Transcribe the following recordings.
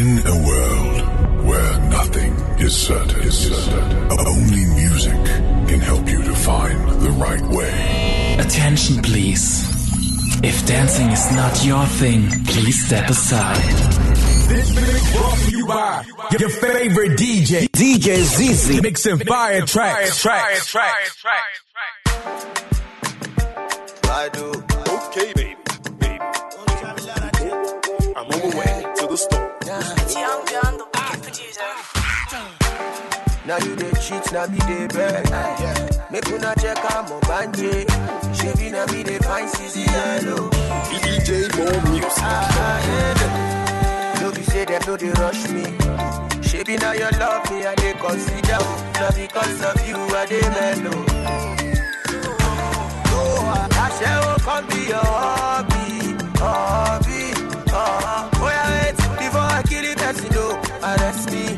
In a world where nothing is certain, is certain, only music can help you to find the right way. Attention, please. If dancing is not your thing, please step aside. This mix brought to you by your favorite DJ, DJ ZZ, mixing fire tracks. tracks, tracks, I do. Okay, baby. baby. I'm on my way to the store. Young John, the wicked producer. Now you the cheat, now me the beg. Make una check out my banje. Shaving now me the fine CC yellow. DJ more music. Ah, yeah. No be say them no they rush me. Shaving now you love me and they consider. Not because of you I they mellow. Oh, I shall come be your hobby, hobby. Oh, oh yeah, wait before I kill it, person no arrest me.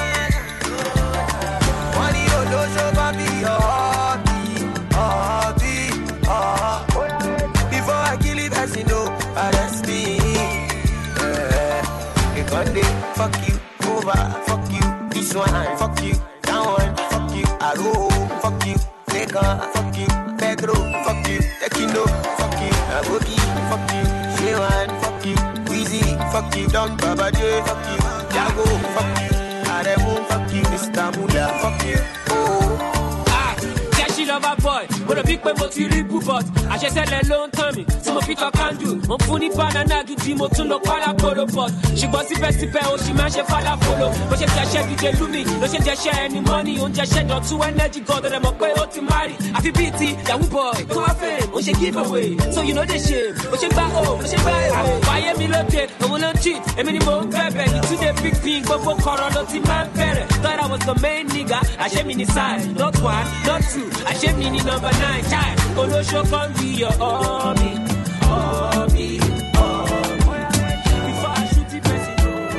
Money olóṣó bá bí your hobby, hobby. Oh, oh yeah, wait before I kill it, person no arrest me. Yeah, they gon' dey fuck you over, fuck you this one, fuck you that one, fuck you Aro, fuck you Lagos, fuck you Pedro, fuck you Tekino, fuck you Aboki, fuck you Shewan, fuck you Weezy, fuck you Don Baba J, fuck you Jago, fuck you Aremu, fuck you Mr. Mula, fuck you Oh. Jẹ́sí lọ́ba boy, mo rò bí pé mo ti rí búbọ̀t. Àṣẹṣẹlẹ̀ ló ń tàn mí, tí mo fi tọ́ kándù. Mo fún ní banana gidi, mo tún lọ pálá kóró bọ̀t. Ṣùgbọ́n síbẹ̀síbẹ̀ o ṣì máa ń ṣe fálá folo. Bó ṣe jẹ́ṣẹ́ díje lumi, ló ṣe jẹ́ṣẹ́ ẹni mọ́ni. Oúnjẹ ṣẹ́jọ tú energy god rẹ̀ mọ̀ pé ó ti márì. Àfi bíi ti yahoo boy, tó wá fẹ́, ó ṣe give away. So you know the shame, ó ṣe gbá o, ó ṣe gbá èrè. Fàyè mi lóde, òun ló ń cheat, èmi ni mò ń bẹ̀bẹ̀. Ìtúndé big pin, gbogbo kọ̀rọ̀ ló ti máa ń bẹ̀rẹ̀. Thought I was the main nigga, àṣé mi ní side, not one, not two, àṣé mi ní number nine. Child, olóṣó kan bí your hobby, hobby, hobby. Before I shoot the person.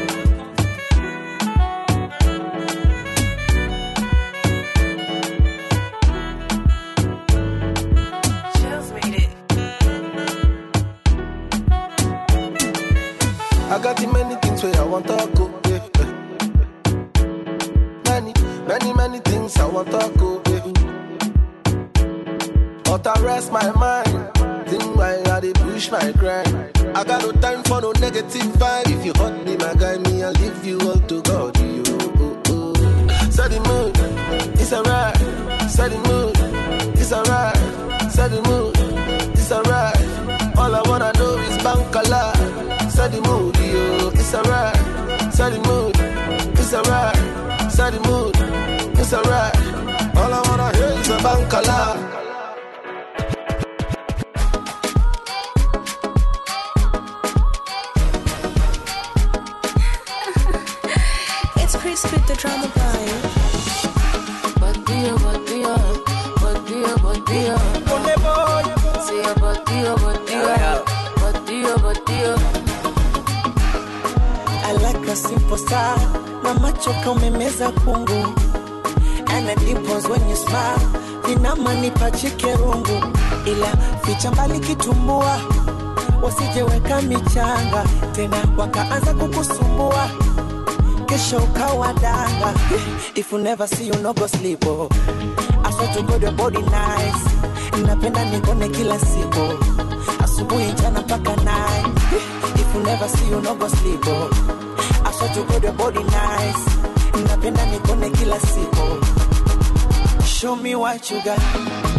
Chills made it. I got the many things where I want to go. Yeah, yeah. Many, many, many things I want to go. Yeah. But I rest my mind. Think why I dey push my grind. I got no time for no negative vibe. If you hurt me, my guy, me, I'll leave you all to God. You, oh, oh. Set the mood, it's alright. Set the mood, it's alright. Set the mood, it's alright. All I wanna know is bankala. Set the mood, yo, it's alright. Set the mood, it's alright. Set the mood, it's alright. All I wanna hear is a bankala. It's Chris with the drama boy. Body, body, body, body, say a body, body, body, body. I like a simple style na macho kaumemeza kungu and the dimples when you smile vinamanipa chikerungu ila ficha mbali kitumbua wasijeweka michanga tena wakaanza kukusumbua kesho ukawa danga if you never see you no go sleep oh. I swear to God your body nice napenda nikone kila siku asubuhi jana mpaka night if you never see you no go sleep oh. I swear to God your body nice napenda nikone kila siku show me what you got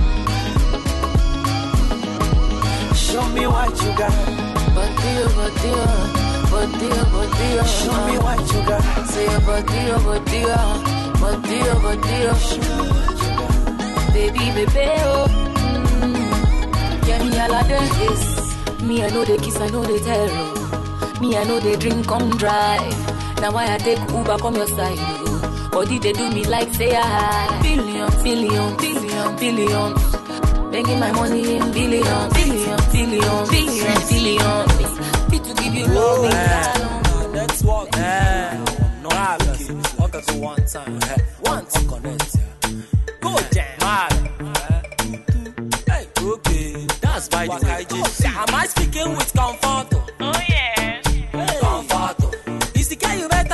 show me what you got Body, body, body, body. show me what you got Say a body, body, body, body. Baby, baby, oh. Mm. Yeah, me all of them is. Me, I know they kiss, I know they tell. oh. Me, I know they drink, come drive. Now why I take Uber, come your side. oh. Body they do me like say I billion, billion, billion, billion. Making my money in billion, billion, billion, billion, billion. Fit to give you love, in Let's walk. No problem. Walk us one time. One time connect. Go jam. Hey, okay. That's by the way. Am I speaking with comfort? Oh yeah. Comfort. Is the guy you met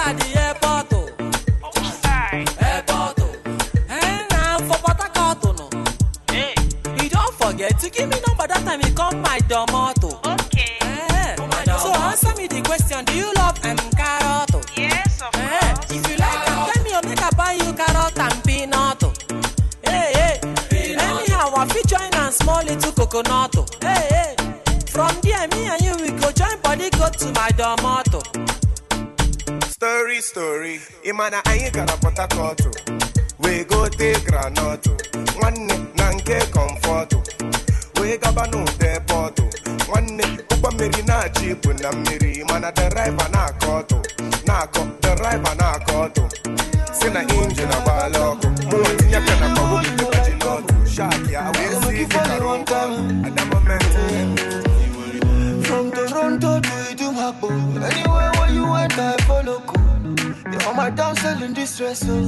question, do you love um, carrot? oh? Yes, of Eh, if you like am, tell me, oh, make I buy you carrot and peanut. oh. Hey, hey. Anyhow, I fit join and small little coconut. oh. Hey, hey. From there, me and you, we go join body, go to my domoto. Story, story. Imana anyị gara Port Harcourt. Wee go take granọtụ. Nwanne na nke kọmfọtụ. Wee gaba n'ụdọ pọtụ. Nwanne ụgbọ mmiri na-achị ibu na mmiri mana deraiva na-akọ ọtụ. Na-akọ deraiva na-akọ ọtụ. Si na injin agbaala ọkụ. Mụnwa tinye aka na kpọgbụ m dịka ji n'ọtụ. Shark ya wee si ike kara nkọ. At that moment, From Toronto to Idumabo, anywhere where you went, I follow. Cool. You're on my down selling distress. Oh.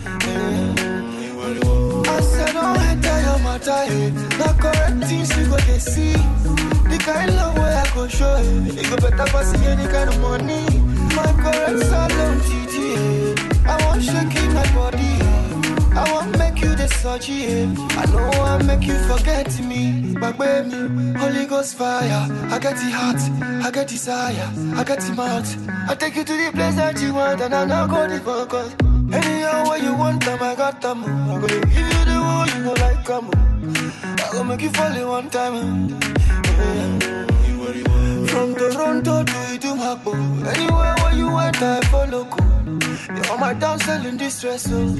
Yeah. I said, don't enter your matter. eh. Now correct things you go to see. The kind love where I go show it. You go better pass any kind of money. My correct salon TT. eh. I want shaking my body. I want make you the surgery. yeah. I know I make you forget me. But baby, Holy Ghost fire. I get the heart, I get desire, I get the mouth. I take you to the place that you want, and I now go the focus. Anyhow, where you want them, I got them. I'm gonna give you the one you go like come. I gonna make you fall in one time. Yeah. From Toronto to Idumabo, anywhere where you went, I follow. Cool. You're on my down selling distress. Oh.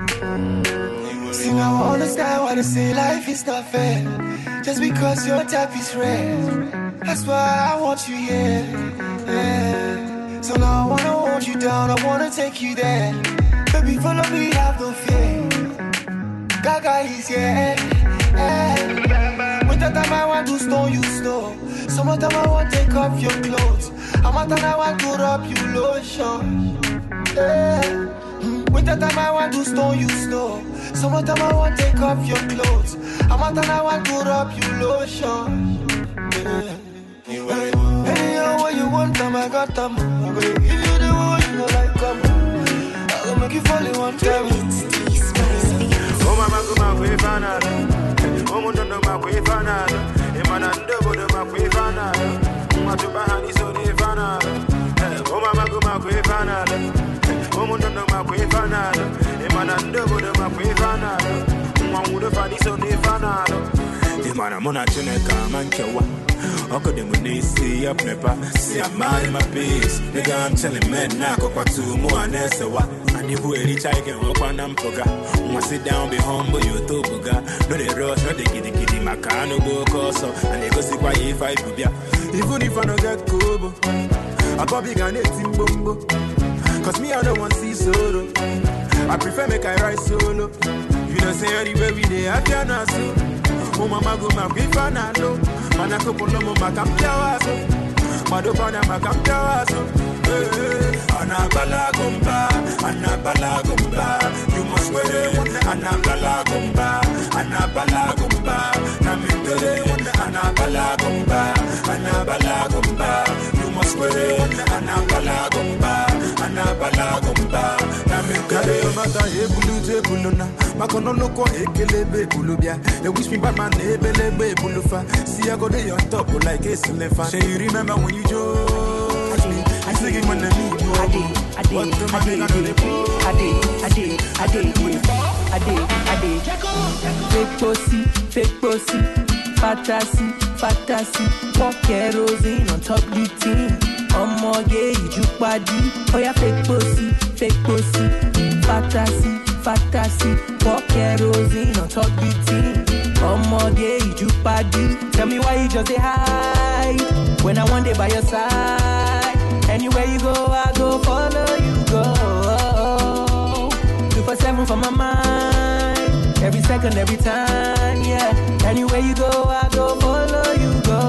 See now I understand why they say life is not fair. Just because your type is rare. That's why I want you here. Yeah. So now I wanna hold you down, I wanna take you there. Baby, follow me, have no fear. Gaga is here. Yeah. Winter time I want to stone you snow. Summertime I want to take off your clothes. I'm I want to rub you lotion. Yeah. Mm, Winter time I want to stone you snow. Summertime I want to take off your clothes. I'm out and I want to rub you lotion. Yeah. Hey, Anyhow, what you want, them I got them. I'm gonna give you the one you know like come. I'm gonna make you fall in one time. Oh mama kuma kuifanana omundondo makwifanana imana ndobodo makwifanana mwatubahani sonifanana Oh mama kuma kuifanana omundondo makwifanana imana ndobodo makwifanana mwangudo fani sonifanana imana muna chineka mankewa Uncle them when they see up never see a man in my peace. Nigga, I'm telling men now go back to more and that's a what. And if we reach I can walk on them poga. Wanna sit down, be humble, you to buga. No they rush, no they giddy giddy, my car no go coso. And they go see why if I do ya. Even if I don't get kobo, I probably can hit him bumbo. Cause me I don't want see solo. I prefer make I ride solo. You know say anywhere we dey happy and so. Oh mama go ma kwi fanalo. Mana ko polo mo makambia waso. Mado pana makambia waso. Eh, eh. Anabala gumba, anabala gumba. You must wear it. Anabala gumba, anabala gumba. Namindele, anabala gumba, anabala gumba. You must wear it. Anabala gumba, anabala gumba. Namindele, mata ebulu tebulu na. Makono loko ekelebe ebulu bia. They wish me bad man ebelebe ebulu fa. See I go dey on top like a silifa. Say you remember when you judge me? I sing it when I need you. I did, I did, what the man I know they I did, I did, I did, I did, I did. Fake pussy, fake pussy, fantasy, fantasy. Pour kerosene on top the team. Ọmọge ìjùpadì, oya fake pussy, fake pussy, fantasy, fantasy. Pour kerosene on top the team. Ọmọge ìjùpadì, tell me why you just dey hide when I wan dey by your side. Anywhere you go, I go follow you go. Two for seven for my mind. Every second, every time, yeah. Anywhere you go, I go follow you go.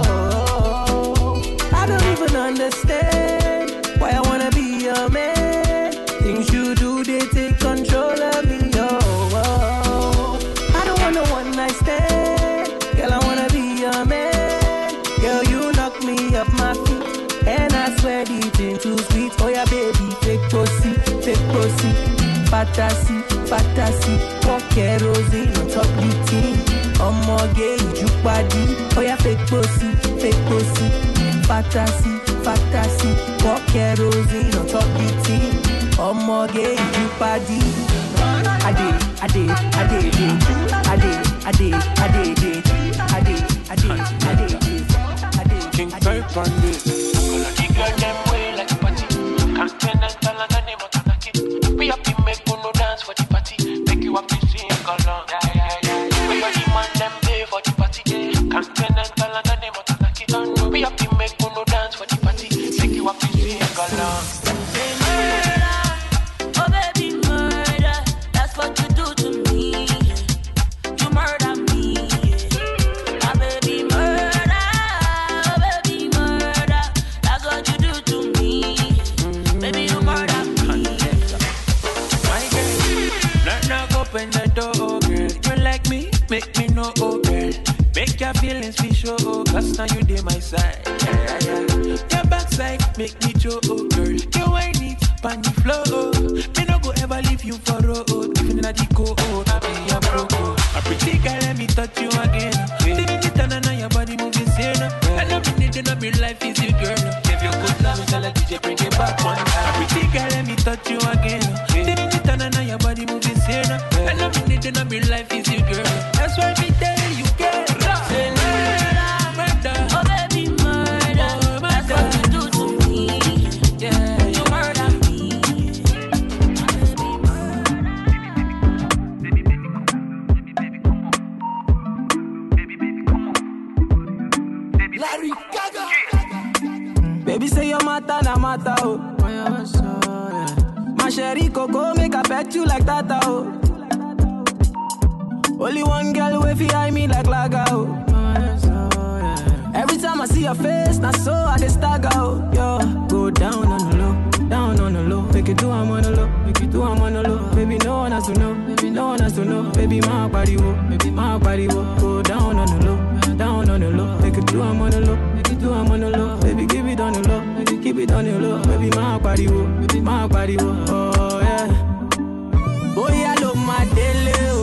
I don't even understand why I wanna be your man. Things you do, they take control of me, oh. oh. I don't want no one night stand. Girl, I wanna be your man. Girl, you knock me off my feet. And I swear the thing too sweet. Oh yeah, baby, fake pussy, fake pussy. Fantasy, fantasy. Pour kerosene on top the team. Ọmọge ìjùpadì. Oh yeah, fake pussy, fake pussy. Fantasy, fantasy. Pour kerosene on top the tea. Ọmọge you party. I did, I did, I did, I did, I did, I did, I did, I did, I did, I did. King Type on this. The girl them way like a party. Continental and the name of Tanaki. We have to make no dance for the party. Make you have to sing along. Yeah, yeah, yeah. We got the man them pay for the party. Continental and the name of Tanaki. We have to make no dance for the party. Make you have to sing along. Oh baby, murder. That's what you do to me. You murder me. My baby, murder. Oh baby, murder. That's what you do to me. Baby, you murder me. My girl, knock knock open the door, oh girl. You like me, make me know, oh girl. Make your feelings be show, oh, cause now you dey my side. Yeah, yeah, yeah. Your backside make me show, oh girl. You ain't it, pan the floor, oh. Me no go ever leave you for road, oh. Even in a deco, oh, I be a broke, oh. A pretty girl, let me touch you again. Did it turn on your body moving sane. I love you, need to know me life is you, girl. If you could love me, tell a DJ bring it back one time. A pretty girl, let me touch you again. Did it turn on your body moving sane. I love you, need to know me life is you, girl. That's why me tell you, girl. Say murder, Oh baby, murder. That's what you do to me. Yeah, You murder me. Larry Gaga. Baby say your matter na matter oh. My sherry coco make I pet you like that oh. Only one girl way fi eye me like laga oh. Every time I see your face, na so I dey stagger oh. Yo, go down on the low, down on the low. Make it do I'm on the low, make it do I'm on the low. Baby no one has to know, baby no one has to know. Baby my body wo, baby my body wo. Go down on the low, down on the low. Make it do I'm on the low, make it do I'm on the low. Baby give it on the low, baby keep it on the low. Baby my body wo, baby my body wo. Oh yeah. Bóyá ló máa délé o.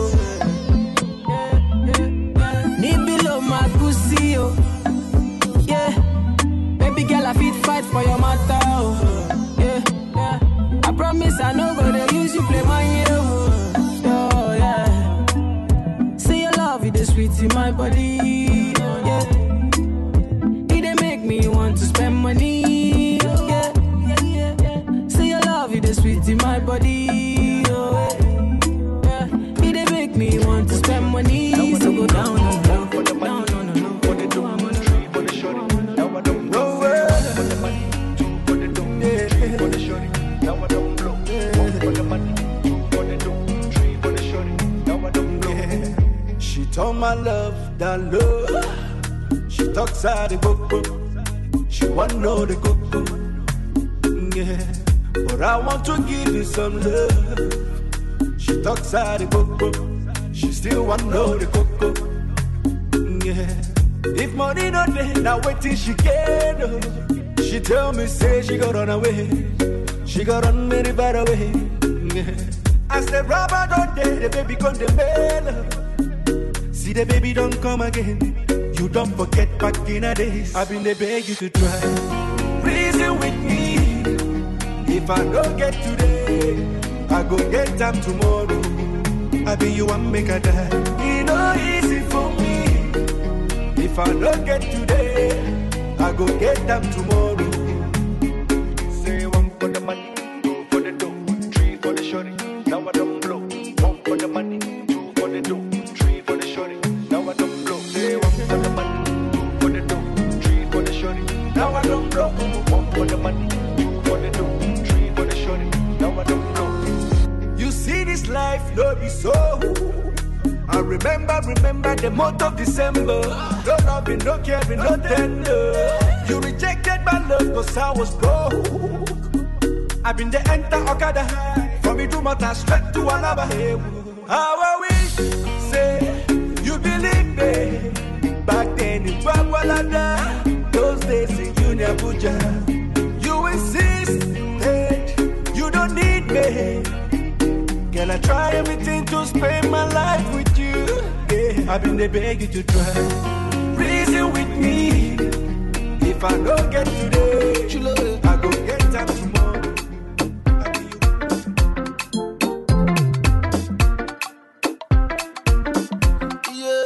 Níbí ló máa kú sí o. Yeah. Baby girl, I fit fight for your matter. Oh. Yeah. yeah. I promise I no go to use you play my year. Oh, yeah. Say your love, it is sweet in my body. Yeah. It dey make me want to spend money. Yeah. Say your love, it is sweet in my body. Oh, yeah. It dey make me want to spend money. So go down on the low, down on the low. What they do, I'm on the low, for the shorty. Now I don't blow. For the money, two for the dough, three for the shorty. Now I don't blow. One for the money, two for the dough, three for the shorty. Now I don't blow. She told my love down low. She talks out the coco. She want know the coco. Yeah, but I want to give you some love. She talks out the coco. She still want know the coco. Yeah, if money not there, now wait till she get. Oh. She tell me say she got run away. She got run very far away. Yeah. As the rubber don't there, the baby come the mail. See the baby don't come again. You don't forget back in the days. I've been the beg you to try. Reason with me. If I don't get today, I go get them tomorrow. I be you and make a die. It no easy for me. If I don't get today, I go get them tomorrow. Say one for the money, two for the dough, three for the shorty. Now I don't blow. One for the money, two for the dough, three for the shorty. Now I don't blow. Say one for the money, two for the dough, three for the shorty. Now I don't blow. One for the money, two for the dough, three for the shorty. Now I don't blow. You see this life, no be so. I remember, remember the month of December. No loving, no caring, no tender. You rejected my love cause I was broke. I've been the enter Okada. From me to Mata straight to Alaba. How I wish, say, you believe me. Back then in Bagwalada. Those days in Junior Buja. You insisted, you don't need me. Girl, I try everything to spend my life with you. Yeah, I've been there begging to try. Reason with me. If If I don't get today, Chulo, I go get time tomorrow. Yeah.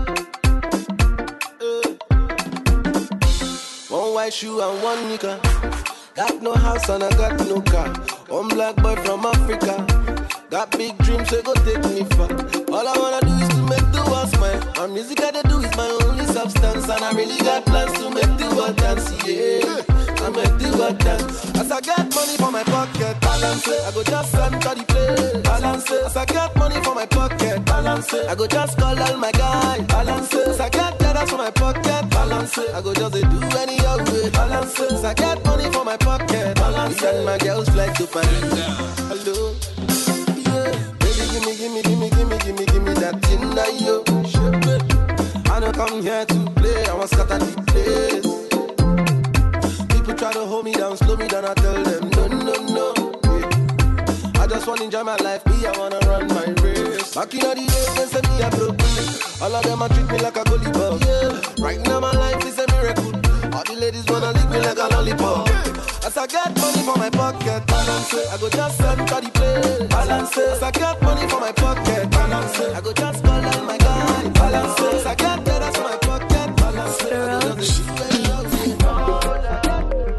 One white shoe and one nigga. Got no house and I got no car. One black boy from Africa. Got big dreams, so go take me far. All I wanna do is to make the world smile. And music I dey do is my only substance. And I really got plans to make the world dance, yeah. I make the world dance. As I get money for my pocket, balance it. I go just enter the place, balance it. As I get money for my pocket, balance it. I go just call all my guys, balance it. As I get dollars for my pocket, balance it. I go just dey do any old way, balance it. As I get money for my pocket, balance it. And my girls fly to Paris. Hello. Baby, gimme, gimme, gimme, gimme, gimme, gimme that thing that you I don't come here to play, I want scatter the place. People try to hold me down, slow me down, I tell them no, no, no. Yeah. I just wanna enjoy my life, me, I wanna run my race. Back in the days, they say me a broke All of them a treat me like a gully bug. Yeah. Right now my life is a miracle. All the ladies wanna lick me like a lollipop. As I get money for my pocket, balance it. I go just enter the place, balance it. As I get money for my pocket, balance it. I go just call all my guys, balance it. As I get dollars for my pocket, balance it. I go just do any of it.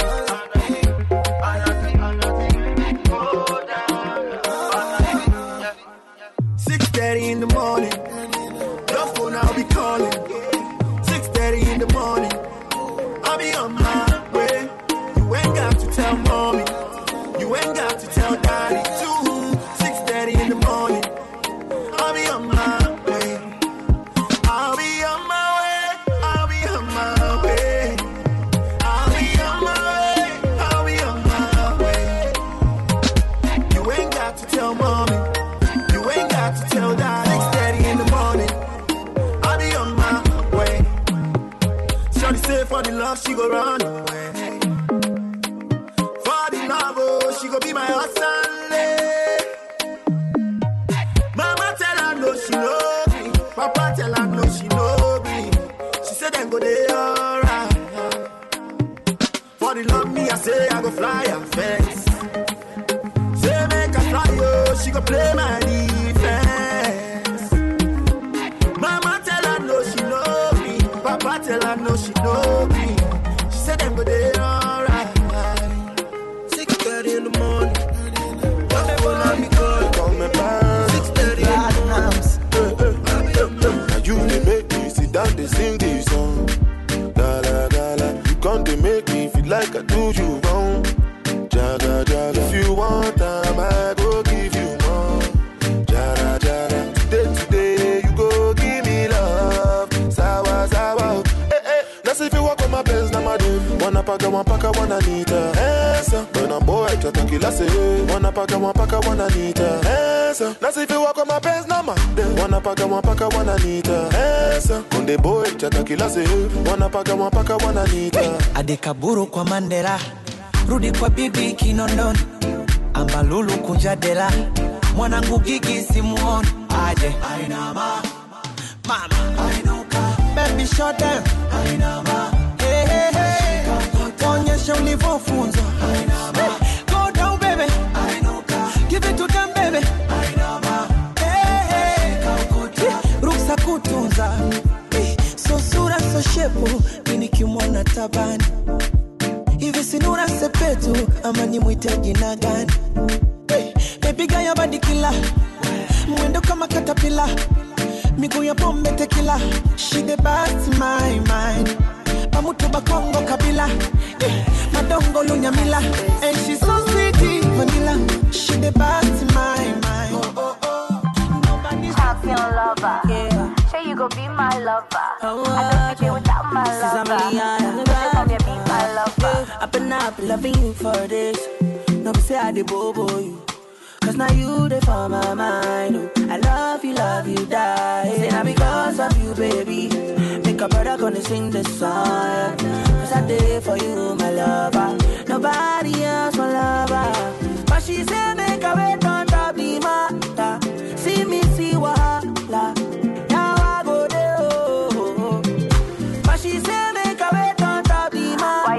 Six thirty in the morning. Your phone I'll be calling. Six thirty in the morning. I'll be on my way. You ain't got to tell mommy. You ain't got to tell daddy too. Six thirty in the morning. I'll be on my way. I'll be on my way. I'll be on my way. I'll be on my way. I'll be on my way. You ain't got to tell mommy. You ain't got to tell that. Six thirty in the morning. I'll be on my way. Shorty say for the love she go run away. For the love, oh, she go be my husband. Mama tell her no, she know me. Papa tell her no, she know me. She said then go they alright. For the love me, I say I go fly her fence. Say make her fly, oh, she go play my defense. Mama tell her no, she know me. Papa tell her no, she know me. She said them go they alright. Six thirty in the morning. Your phone I be calling, call me back. Six thirty in the morning. Now you they make me sit down, they sing this song. Gala gala, you come they make me feel like I do you wrong. Jaga jaga, if you want time, I go give you more. Jara jara, today today you go give me love. Sawa sawa, eh eh. Now see if you walk on my pants, now my dude. Wanna paka, one paka, one anita. Answer, when I'm boy, tata kila say. Wanna paka, one paka, one anita. Answer, now see if you walk on my pants, now my dude. Wanna paka, one paka, one anita. Answer, when the boy, tata kila say. Wanna paka, one paka, one anita. adekaburu kwa mandera rudi kwa bibi kinondoni ambalulu kunja dela mwanangu gigi simuoni aje Ainama. mama Ainuka. baby shut down Ainama. Hey, hey, hey. onyesha ulivyofunzwa Hey, go down baby give it to them baby Hey, hey. ruksa kutunza Eh, so sura so shepu mi nikimwona tabani hivi sinura sepetu ama nimwite jina gani Eh, baby gaya badikila mwendo kama katapila miguu ya pombe tekila she the best my mind pamutu bakongo kabila Eh, madongo lunyamila and she so sweet vanilla she the best my mind oh, oh, Champion lover. Yeah. Say you go be my lover. I don't think without my This is lover. Amelia. Say come here, be my lover. I've been up loving you for this. No, be say I did bobo you. Cause now you they for my mind. Oh. I love you, love you, die. Say now because of you, baby. Make a brother gonna sing this song. Cause I did for you, my lover. Nobody else, my lover. But she said, make a wait on top the matter. See me, see wahala. Now I go there, oh. But she said, make a wait on top the matter.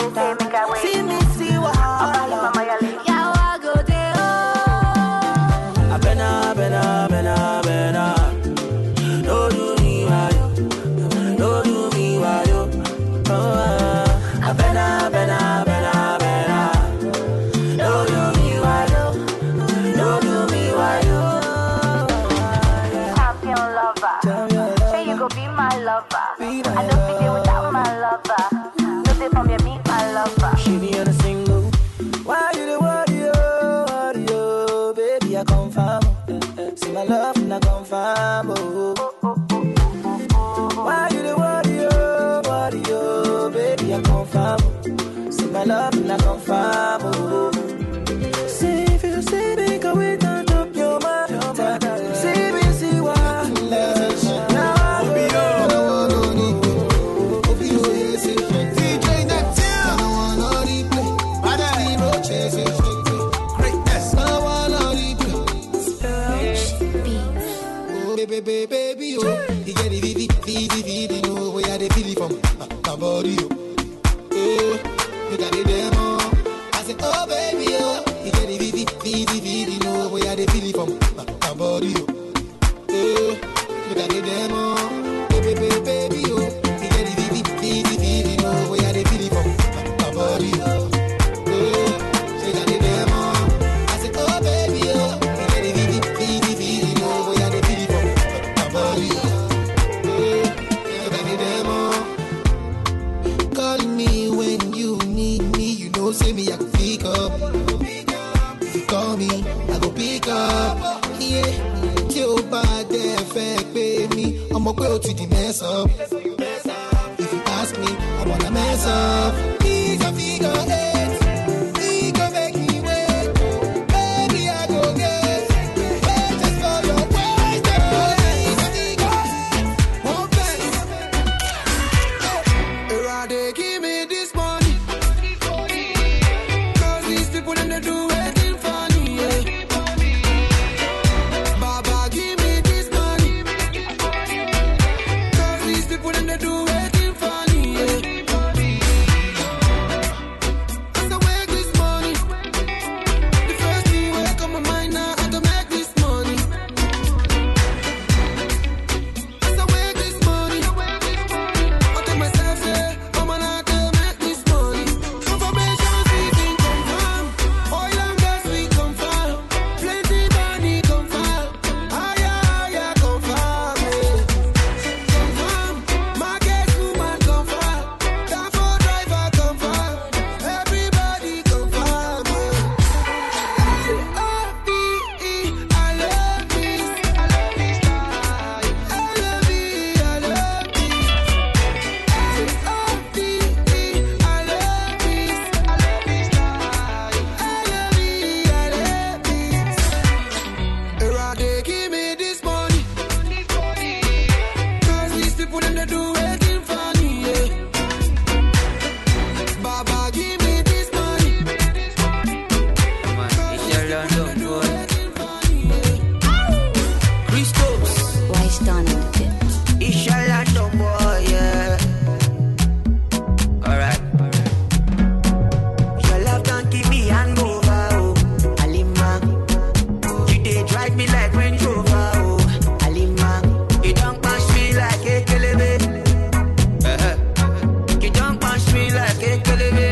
my love not confirm. Oh. Why you the worry, oh, worry, oh, baby, I confirm. See my love not confirm. Oh. See if you see me go wait on top your mind. See me see why. Now I go. Baby, baby, baby, oh, you get the vivi, vivi, vivi, no, where you the feeling from? My, my body, oh, oh, you got the demo. I said, oh, baby, oh, you get the vivi, vivi, vivi, no, where you the feeling from? My, my body, oh, oh, you got the demo. Baby, baby, baby, oh, you get the vivi, vivi, vivi, no, where you the feeling from? My, my body, oh, oh, you got the demo. I said, oh, baby, oh, you get the vivi, vivi, vivi, no, where you the feeling from? My body, oh, oh, you got the demo. Call me when you need me. You know, say me, I can pick up. If you call me, I go pick up. Yeah, tí o bá dẹ̀ fẹ́ pé mi, ọmọ pé o ti di mess up. If you ask me, I wanna mess up. He's a figure eight. He go make me wait. Baby, I go get. Wait just for your waist. He's a figure eight. One place. Erade, give me this money. Cause these people them they do waiting for me. Yeah. Baba, give me this money. Cause these people them they do waiting for me. Yeah. As I work this money, the first thing will come my mind now how to make this money. As I work this money, I tell myself, say, I'm gonna to make this money. Confirmation season confirm. Oil and gas we confirm. Plenty money confirm. Higher, higher confirm. eh. Confirm. Market woman confirm. Taxi driver confirm. Everybody confirm. eh. L-O-V-E, I love this. I love this life. L-O-V-E, I love this. Give me this money. Cause these people them they do waiting for me. Yeah. Baba, give me this money. Christos. Wise done on the bit. Inshallah, no more, yeah. Alright. Your love don't keep me hangover, oh. Alima. You dey drive me like Range Rover, oh. Alima. You don't punch me like a kelebe. Uh-huh. You don't punch me like a kelebe.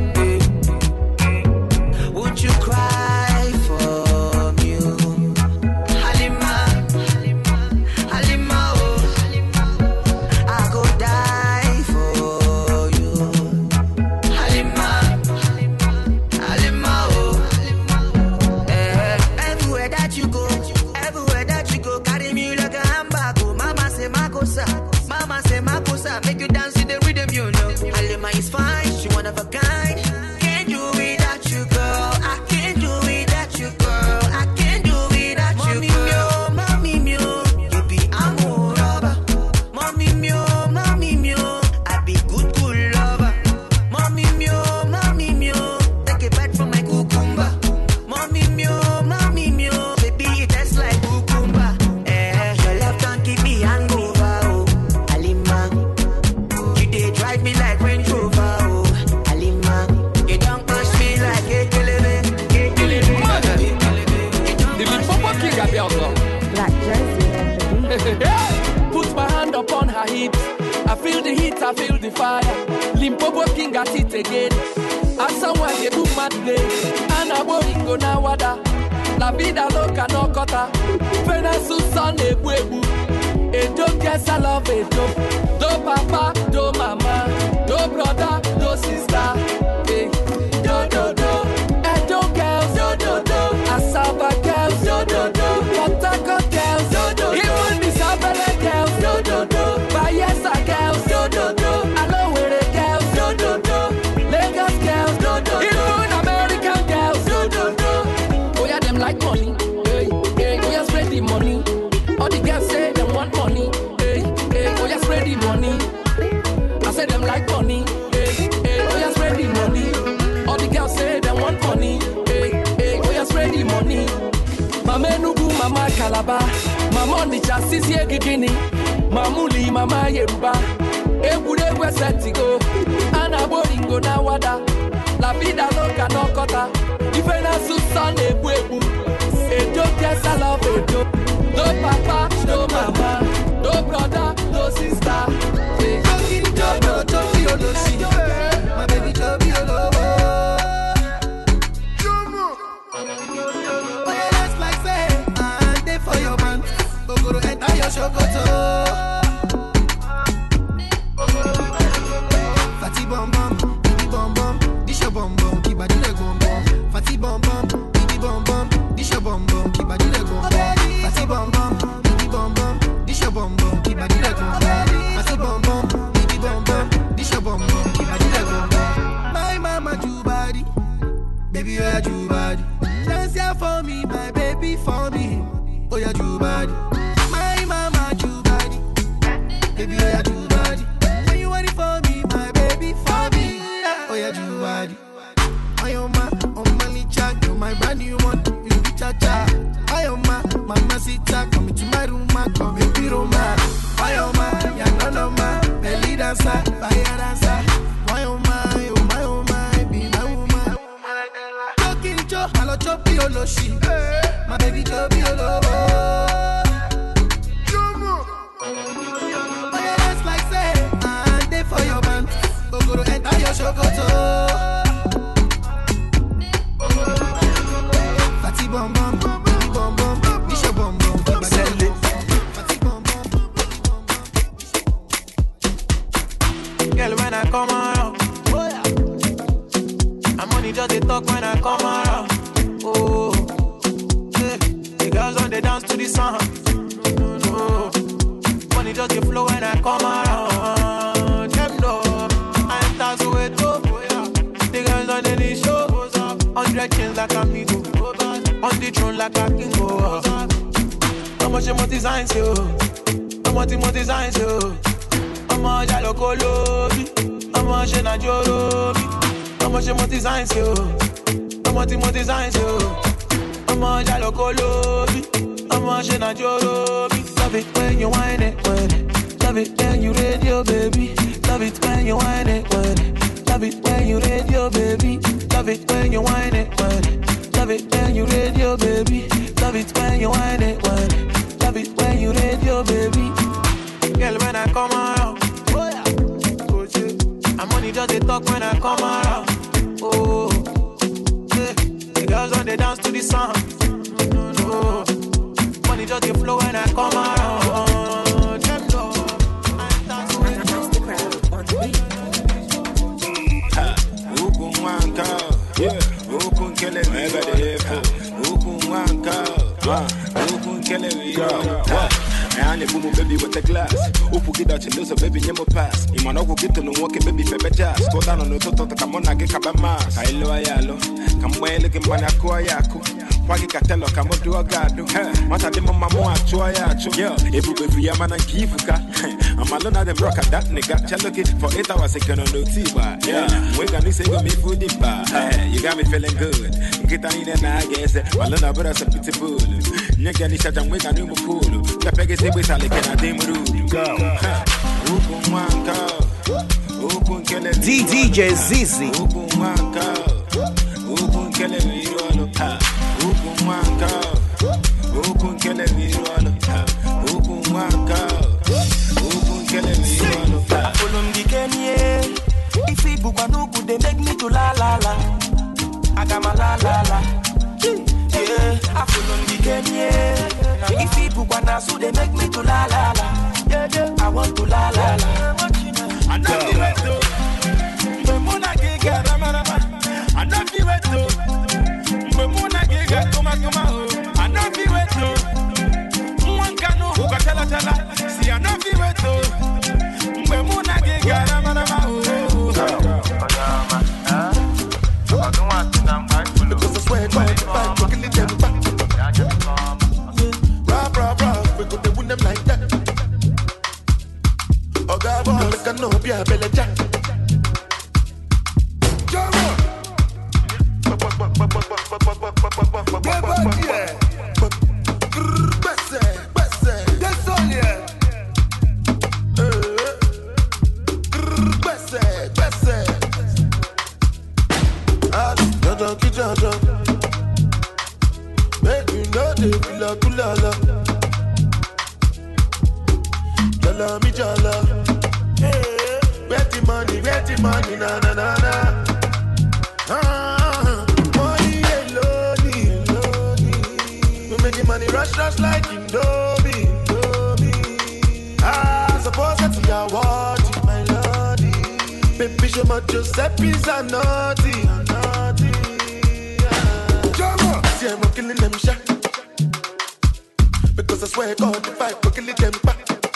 Eh. Would you cry for me? oh? Alima. Alima, oh. I go die for you. Halima, Halima, oh. Eh, everywhere that you go, everywhere that you go, carry me like a handbag. Oh, mama say Makosa, mama say Makosa, make you dance to the rhythm, you know. Halima is fine, she one of a kind. Can't do without you, girl. I can't do without you, girl. I can't do without you, girl. Mommy, mio, you be amour rubber. Mommy mio, mommy mio, I be good, good lover. Mommy mio, mommy mio, take a bite from my cucumber. Mommy mio, mommy mio, baby it tastes like cucumber. Eh, your love don't keep me hangover, oh. Alima, you dey drive me like Range Rover, oh. Alima, you don't push me like a kelebe, a kelebe. The Limpopo King Abielso. Black jersey. Put my hand upon her hips. I feel the heat, I feel the fire. Limpopo King at it again. As someone they do mad play. And a boingo na wada. La vida loca no kota. Pena susan e buebu. E do guess I love it. Do, do papa, do mama. Do brother, do sister. Eh, do do do. E do girls, do do do. Asaba girls, do do do. Port Harcourt girls. papa mama ọnịcha sisi egigini mamuli mama yeruba egwuregwu esetigo a na-agba oringo na wada la vida loka n'ọkọta ife na-asụ sọ na-egbu egbu edo kesalọf edo no papa no mama no brother no sister My baby Joby Olobo. Oh yeah, that's like say, I dey for your man. Ogoro enter your shokoto. Fati bom bom, bibi bom bom, dish your bom bom, keep body leg bom bom. Fati bom bom, bibi bom bom, dish your bom bom, keep body leg bom bom. Fati bom bom, bibi bom bom, dish your bom bom, keep body leg bom bom. Fati bom bom, bibi bom bom, dish your bom bom, keep body leg bom bom. My mama do body, baby oh yeah do body. Dance here for me, my baby for me. Oh yeah do body. My mama do body, baby oh yeah do body. When you want it for me, my baby for me. Oh yeah do body. I am my, on my licha, you're my brand new one. You be cha cha. I am my, mama sita, come into my room, ma, come baby Roma. I am my, ya no no ma, belly dancer, fire dancer. Why oh my, oh my, oh my, be my woman. Talking cho, hello choppy oloshi. My baby choppy olobo. Oh yeah, that's like say, I dey for your man. Ogoro enter your shokoto. Fati bom bom, bibi bom bom, dish your bom bom, keep body leg bom bom. Girl, when I come around, I'm only just a talk when I come around. Oh, yeah. the girls on the dance to the song. Oh, money just a flow when I come around. Them know I enter to it. Oh, the girls on the show. Hundred chains like a me go. On the throne like a king go. How much you want designs yo? How much you want designs yo? ọmọ jalo kó lóbi ọmọ ṣe na jó lóbi ọmọ ṣe mo design sí o ọmọ tí mo design sí o ọmọ jalo kó lóbi ọmọ ṣe na jó lóbi. love it when you whine it when it love it when you radio baby love it when you whine it when it love it when you radio baby love it when you whine it when it love it when you radio baby love it when you whine it when it love it when you radio baby. Girl, when I come around, oh yeah, oh yeah. I'm only just a talk when I come around. Oh, yeah. The girls on the dance to the song. Oh, money just a flow when I come around. Them know I dance with the crowd on the Huku mwanka, huku nkele vivo, huku mwanka, huku nkele vivo. Yani bumu baby with the glass Upu gida chiloso baby nyemo pass Imana uku gitu no woke baby febe jazz Go down on the toto kamona ge kaba mas Kailo ayalo Kamwele kimbana kuwa yako Wagi katelo kamodu agado Mata demo mamu achua yacho Yo, ebu befu ya mana nkifuka I'm alone at them rock at that nigga Chalo kid for eight hours second on no tiba Yeah, mwega ni sego mi food bar You got me feeling good Nkita ni nena agese Malona bura sa pitbull Nyega ni shata mwega ni mukulu Kapege sebe sale kena demuru Go Huku mwanka Huku nkele DJ Zizi. Huku mwanka Huku nkele virolo Huku mwanka Huku nkele virolo Huku mwanka Huku nkele virolo Olumdikenie, ifi bukwa nuku they make me to la la la. Agama la la la. Yeah, Afulumdikenie, ifi bukwa nasu they make me to la la la. Yeah, yeah, I want to la la la. Anafi weto Mbe muna giga rama rama Anafi weto Mbe muna giga kuma kuma oh Anafi weto Mwankanu ukatala tala Si anafi weto Mbe muna giga rama rama oh Because I swear God, if I go kill them back. Rah, rah, rah, we go to win them like that. Oh God, boy, make I know be a belly jack. a drop. Make you know the kula kula la. Jala mi jala. Hey, where the money, where the money, na na na na. Ah, money alone, alone. We make the money rush, rush like Indomie, Indomie. Ah, suppose that you are what my lordy. Baby, show my Giuseppe's a naughty, a naughty. Ah. See, I'm killing them shot. Because I swear God, if I go kill them back.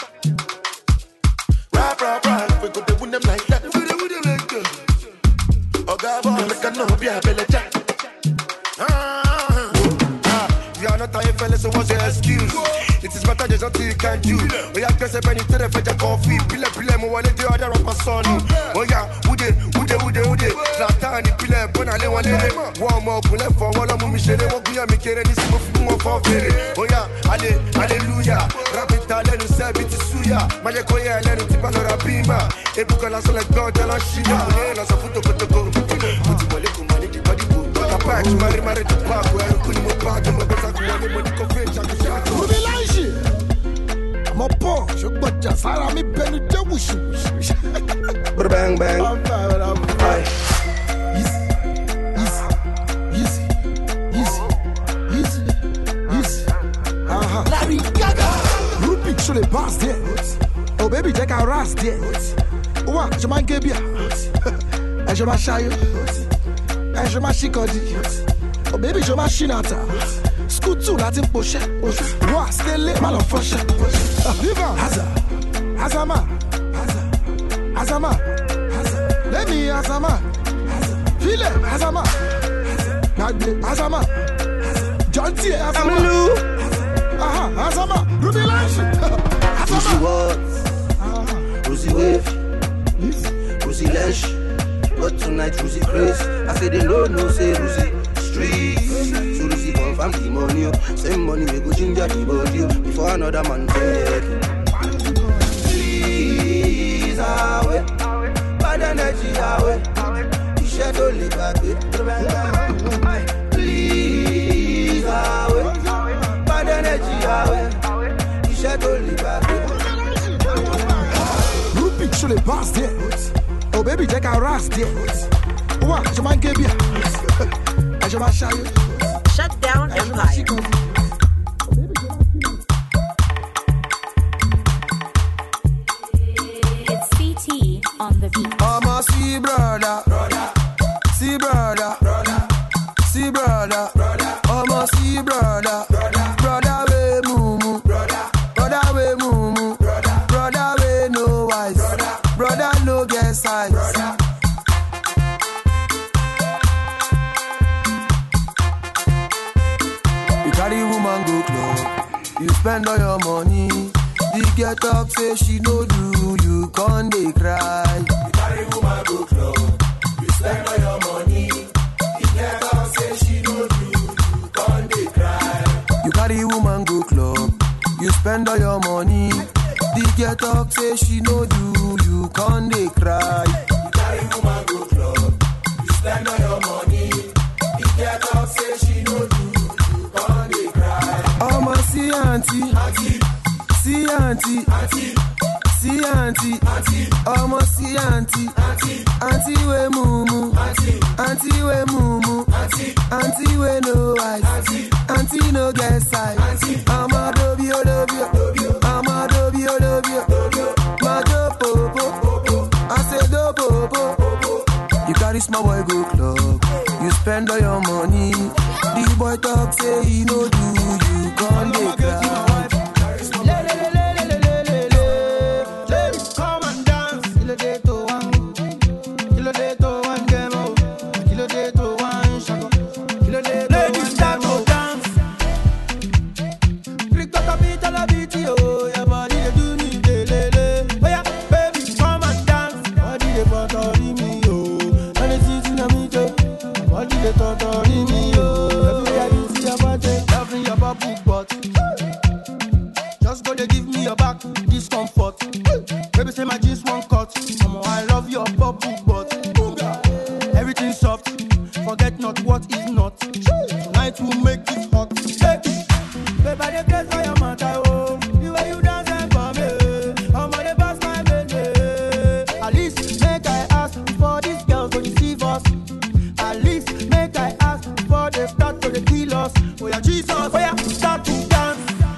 Rap, rap, rap, we go to win them like that. We go to win them like that. Oh, God, boy, make a no be a belly jack. Ah, you are not a fella, so what's your excuse? It is better there's nothing you can do. Oh yeah, guess if anything if I just coffee, pile pile mo wale the other of my son. Oh yeah, ude ude ude ude. Zlatan pile bona le wale. One more kule for one of me shere wo guya mi kere ni simo fi mo for fere. Oh yeah, ale hallelujah. Rap it ale nu se biti suya. Maje ko ye ale nu ti ba lora bima. Ebu kala so like God ala shida. Oh yeah, so futo futo go. Muti wale kumani di body go. Kapak mari mari tu pa ko e kuni mo pa ko mo pesa ko wale mo ni ko fe chaka chaka. Ruby Lange. Mo pọ̀ ṣùgbọ́n sára mi bẹnu jẹ́ wùsù. Bang bang. Aye. Larry Gaga. Rubik ṣo lè pass there. Oh baby jẹ́ ká ras there. Ó wà ṣe máa ń gé bíà. Ẹ ṣe máa ṣayó. Ẹ ṣe máa ṣíkọ̀dí. Oh baby ṣe máa ṣí nàta. School two láti ń poṣẹ́. Wà sílé má lọ fọṣẹ́. Viva Haza Hazama Hazama Lẹ́mi Hazama Filẹ̀ Hazama Gbàgbé Hazama Jọ́ntì Hazama. Aha, Hazama Ruby Lange. Pussy what? Pussy wave. Pussy lash. But tonight Pussy craze. I say they no no say Pussy street. So Pussy confirm the money. oh. Same money we go ginger the body oh, before another man take it. Please away. Bad energy away. Iṣẹ́ tó lè gbàgbé. Please away. Bad energy away. Iṣẹ́ tó lè gbàgbé. Rubik ṣo lè pass there. Oh baby jẹ́ ká ras there. Ó wà ṣe máa ń gé bíà. Ẹ ṣe máa ṣayó. Shut down Empire. It's CT on the beat. I'm a see brother, brother, see brother, brother, see brother, brother. I'm a see brother, brother, brother we mumu, brother, brother we mumu, brother, brother we no wise, brother, brother no get size, brother. You carry woman go club, you spend all your money. The get talk say she no do, you con dey cry. You carry woman go club, you spend all your money. The get talk say she no do, you con dey cry. You carry woman go club, you spend all your money. The get talk say she no do, you con dey cry. You carry woman go club, you spend all your money. The get talk say she no do, you con dey cry. Ọmọ sí àǹtí, sí àǹtí, sí àǹtí, ọmọ sí àǹtí, àǹtí wé mumu, àǹtí wé mumu, àǹtí wé no eyes, àǹtí no get size. Ọmọ dobi o dobi o, ọmọ dobi o dobi o, ma do popo, I say do popo. You carry small boy go club, you spend all your money. The boy talk say he no do, you con dey cry. Come and dance, kí ló dé tó wá? Kí ló dé tó wá ń demo? Kí ló dé tó wá ń ṣakọ? Kí ló dé tó wá ń demo? dance. Krikota bi tala bi ti o, your body dey do me lelele. Oya, baby, come and dance. Body dey totori me o. Anything tí na mi jẹ, body dey totori me o. Everywhere you see your body, loving your bubble butt. Just go dey give me your back discomfort. Baby say my jeans won't cut. Omo, I love your bubble butt. Everything soft, forget not what is not. hot. Tonight we'll make it hot. Hey. Babe, I dey craze for your matter, oh. The way you dance and for me, I'm on the bus, my baby. At least make I ask for this girl to deceive us. At least make I ask for the start to the kill us. Oh yeah, Jesus, oh yeah, start to dance.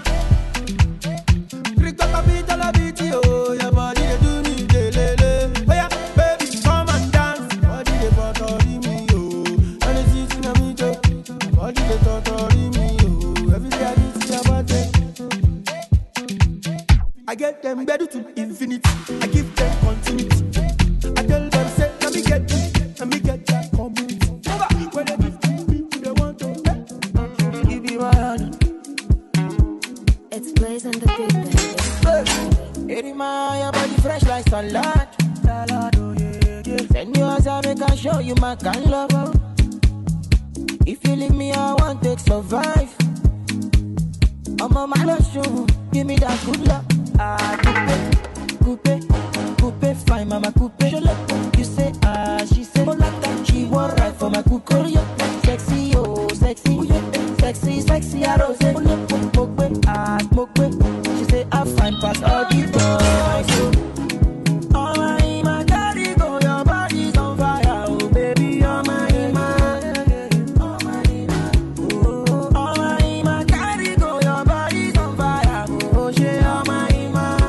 Crick up a beat, a beat, oh, your body they do me, de lele. Oh yeah, baby, come and dance. Body they torture me, oh. And it's easy to me, too. Body they torture me, oh. Every day I need to your body. I get them better to infinity. I give them continuity. I tell them, say, let me get this, let me get that community. When they give me, they want to. Give me my hand. It's Blaze and the Big Band. Hey, my your body fresh like salad. Salad, oh yeah, yeah. Send you as I make I show you my kind love. oh. If you leave me, I want to survive. I'm on my last show. Give me that good luck. Ah, coupe, coupe, coupe, fine, mama coupe. You say ah, she say Molata. She want right for my coupe. Sexy, oh, sexy, sexy, sexy, I rose. Smoke, ah, smoke, she say I find past all the boys. Oh, my, my daddy go, your body's on fire, oh baby, oh my, my. Oh my, my daddy go, your body's on fire, oh shit, oh my, my.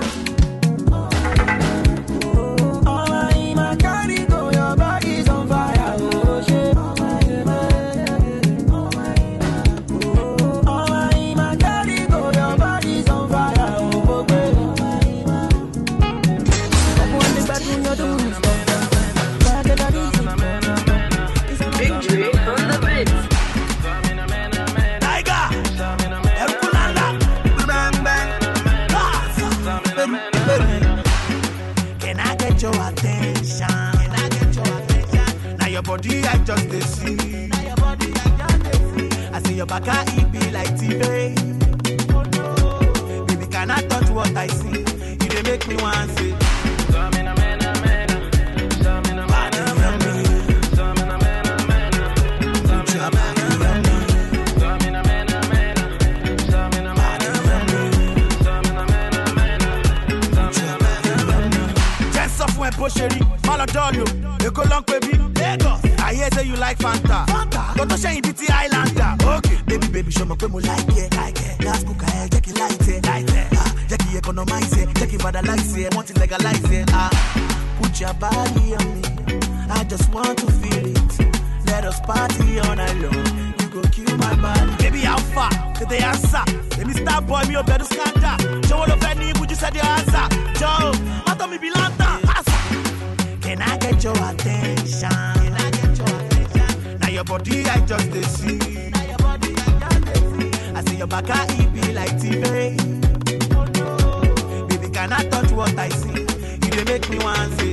Oh my, my daddy go, your body's on fire, oh shit, oh my, my. Oh my, my daddy go, your body's on fire, oh baby, oh my, my. Come on, the bedroom, you're doing stuff. Back in the days, Big Dre on the beat. Tiger, Herculanda, bang bang, Can I get your attention? Can I get your attention? Now your body I just dey see. Now your body I just dey see. I say your back it be like TV. Baby, can I touch what I see? You dey make me want say. Jẹ́ sọ fún ẹ bó ṣe rí, má lọ dọ́ọ̀lù, Èkó ló ń pè bí Lagos. I hear say you like Fanta. Kò tó ṣẹ́yìn bíi ti Highlander. Okay. Baby baby ṣọmọ pé mo like ẹ. Gas cooker ẹ jẹ́ kí n light ẹ. Ah, Jẹ́ kí n economize ẹ, jẹ́ kí n vandalize ẹ, wọ́n ti legalize ẹ. Ah, Put your body on me, I just want to feel it. Let us party all night long. You go kill my body. Baby how far? Tètè answer. Èmi star boy mi ò bẹ̀rù scandal. Ṣé wo ló fẹ́ ní ibùjú sẹ́dí answer? Joe, mọ́tò mi bí lantern. Answer. Can I get your attention? Can I get your attention? Now your body I just dey see. Now your body I just dey see. I say your back it be like TV. Baby, can I touch what I see? You dey make me want say.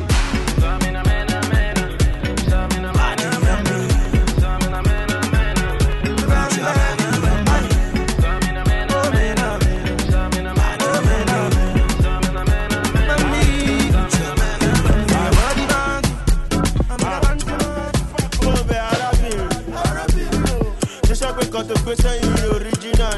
Je sais que quand tu fais ça, il est original.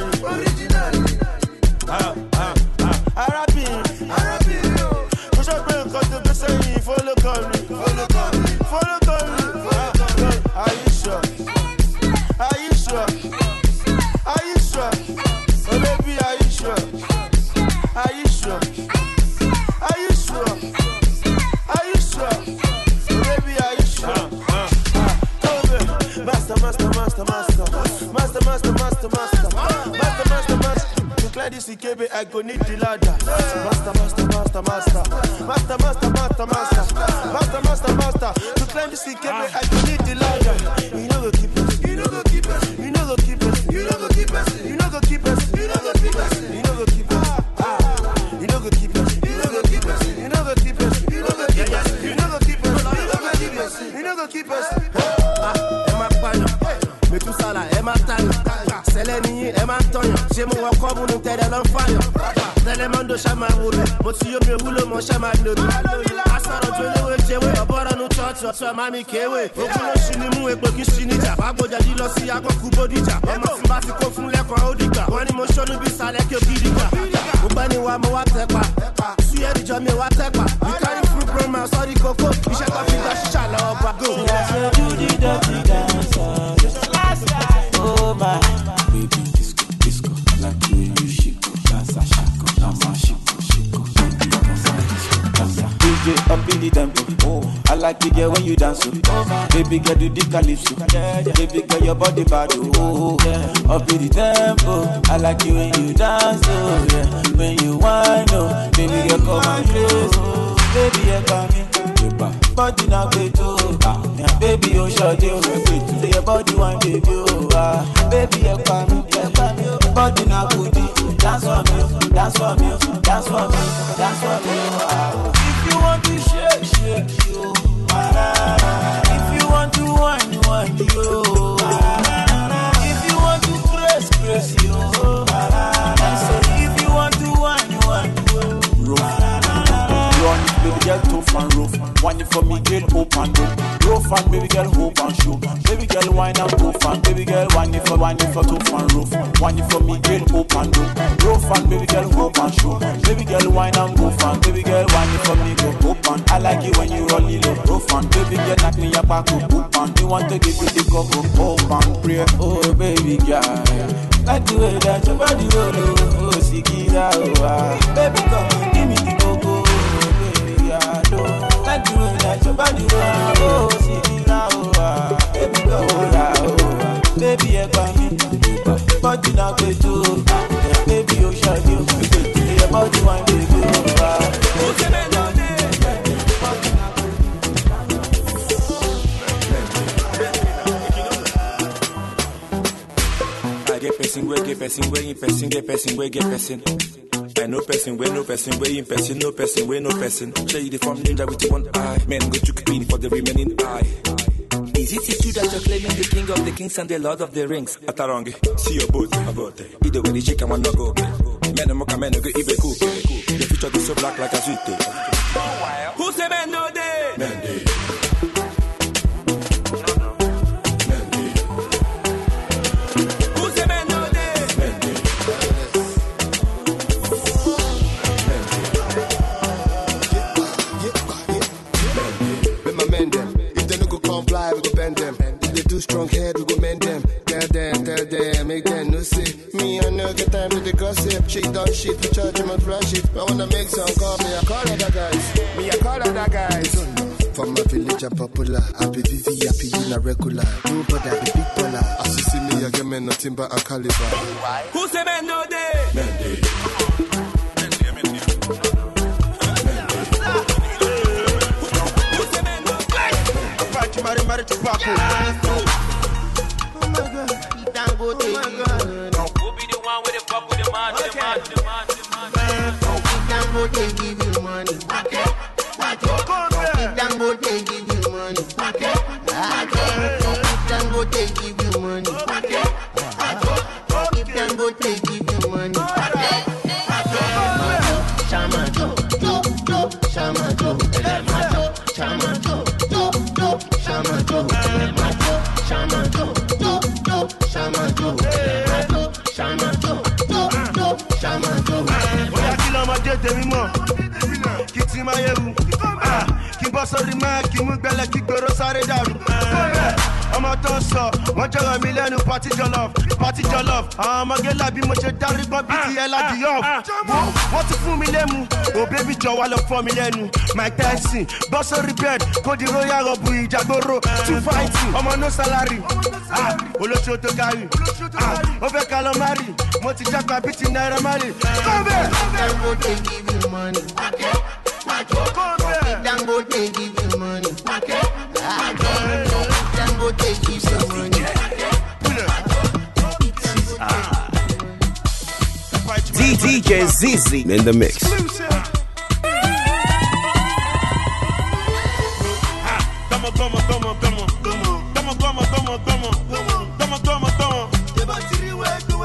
Ah, ah, ah. Arabi. Je sais que quand tu fais ça, il faut le calmer. Faut le calmer. Faut le calmer. Ah, ah. Are you sure? Are you sure? Are you sure? Oh baby, are you sure? Are you sure? Are you sure? Are you sure? Oh baby, are you sure? Master, master, master, master. Master, master, master, master. Master, master, master. To clear this IKB, I go need the ladder. Master, master, master, master. Master, master, master, master. Master, master, master. To climb this IKB, I go need the ladder. You know go keep us. You know go keep us. You know go keep us. You know go keep us. You know go keep us. You know go keep us. You know go keep us. Ah. You know go keep us. You know go keep us. You know go keep us. You know go keep us. You know go keep us. You know go keep us. You know go keep us. ẹ máa pààyàn mẹtúsálà ẹ máa tàyàn sẹ́lẹ̀ nìyí ẹ máa ń tọyàn ṣé mo wọ kọ́ múnú tẹ́lẹ̀ lọ́ ń fàyàn tẹ́lẹ̀ máa ń do ṣá máa wò mí mo ti yómi òwúlò mọ́ ṣá máa lò mí asọ̀rọ̀ tó léwé jẹ́wé ọ̀bọ̀rọ̀ nu chọ́ọ̀chì ọ̀tún ẹ̀ máa mi kéwé ogun ló ṣì ní mú epo kí ṣì níjà fàgbọ́jà yìí lọ sí akọ́kú bódìjà ọmọ tí bá ti kó fún lẹ́kọ̀ọ́ ó dìgbà wọ́n ní mo ṣọ́nú bí sálẹ̀ kí o kí dìgbà mo gbẹ́ ni wa mo wá tẹ́ pa sí ẹ̀dìjọ́ mi wá tẹ́ pa we carry fruit from my sorry koko iṣẹ́ tó fi gba ṣíṣà lọ́wọ́ bá go. Oh my baby disco disco I like the way you shake dance a shako dance a shako shako baby dance a disco dance a DJ up in the tempo oh I like it yeah when you dance oh baby girl do the calypso baby girl your body bad oh yeah up in the tempo I like it when you dance oh yeah when you whine oh baby girl come and close oh baby yeah come in body na gbeto ah yeah, baby o ṣọdẹ o say your body wan baby o ah baby ẹ pa mi ẹ pa mi o body na kudi dance for me o dance for me o dance for me o dance for me o ah if you want to shake shake yo ah, if you want to whine whine yo ah, if you want to press press yo ah, say if you want to whine whine yo. Run, baby girl, tough and rough. Wine it for me, girl, hope and dope. Rough and baby girl, hope and show. Baby girl, wine and tough and baby girl, wine it for wine it for tough and rough. Wine it for me, girl, hope and dope. Rough and baby girl, hope and show. Baby girl, wine and go and baby girl, wine it for me, go hope and I like it when you roll it low. Rough and baby girl, knock me your back up, hope and you want to give you the cup of hope and pray. Oh baby girl, like the way that your body roll, oh, oh, Sikira, oh, ah. baby come and give me the cocoa. Like the way that your body roll, oh, Sikira, oh, ah. baby come on, oh, ah. baby, yeah, come body na gbeto, ah. baby, oh, shawty, oh, your body one baby, oh, ah. I get person, we get person, we in person, get person, we get person. I know person, we no person, we in person, no person, we no person. Show you the form ninja with one eye. Men go to clean for the remaining eye. Is it true that you're claiming the king of the kings and the lord of the rings? Atarangi, see your boat, about it. Either way, the chicken wanna go. Men and mocha men go even cook. The future is so black like a sweet. Who say men no day? Men day. Who say men no day? With my men them. If they no go comply, we go bend them. If they do strong head, we go mend them. Tell them, tell them, make them no say. Me, I no get time to the gossip. Shit done shit, we charge him and flash it. I wanna make some call me, I call other guys. Me, I call other guys. From my village, I'm popular. I be VV, happy in a regular. Nobody, I be big baller. As you see me, I get men nothing but a caliber. Who say men no day? Men day. Fight you, marry, marry, to pop. Oh my god. Dangote. Oh my god. Who be the one with the fuck with the man, with the man, with the man, with the man? Dangote give you money. Dangote give you money. Dangote give you money. If Dangote give you money. Shama jo, jo, jo, shama jo, elema jo, shama jo, jo, jo, shama jo, elema jo, shama jo, jo, jo, shama jo, elema jo, shama jo, jo, jo, shama jo. bóyá kí lọ́mọdé tèmi mọ̀ kí tí máa yẹ̀wù kí bọ́ sórí máa kí mú gbẹlẹ̀ kí gbèrò sáré dàrú. ọmọ tó ń sọ wọ́n jọ̀rọ̀ mi lẹ́nu pati jọlọf pati jọlọf àwọn ọmọge làbí mo ṣe darí gbọ́n bí ti ẹ̀ láti yọ̀ wọ́n ti fún mi lẹ́mu ò bébí jọ wá lọ fọ́ mi lẹ́nu mike tyson bọ́ sórí bed kó di royal rọ̀bù ìjàgbóró two fighting ọmọ no salary ah, olóṣù tó kárí ah, ó fẹ́ ká lọ mari mo ti jápa bí ti náírà mari. kọ́ńbẹ́. Dangote give you money. Dangote give you money. Dangote give you money. DJ Zizi in the mix. Toma, toma, toma, toma. Toma, toma, toma, toma. Toma, toma, toma.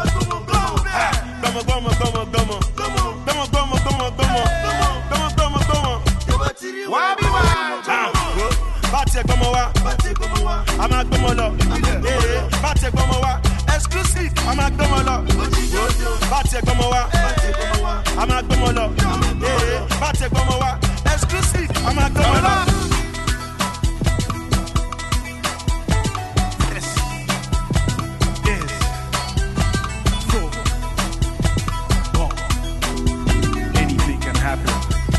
exclusive a máa gbé wọn lọ bá tiẹ̀ gbọ́mọ wá a máa gbé wọn lọ Ee, bá tiẹ̀ gbọ́mọ wá exclusive a máa gbé wọn lọ. Yes. Yes. Go. Go. Anything can happen.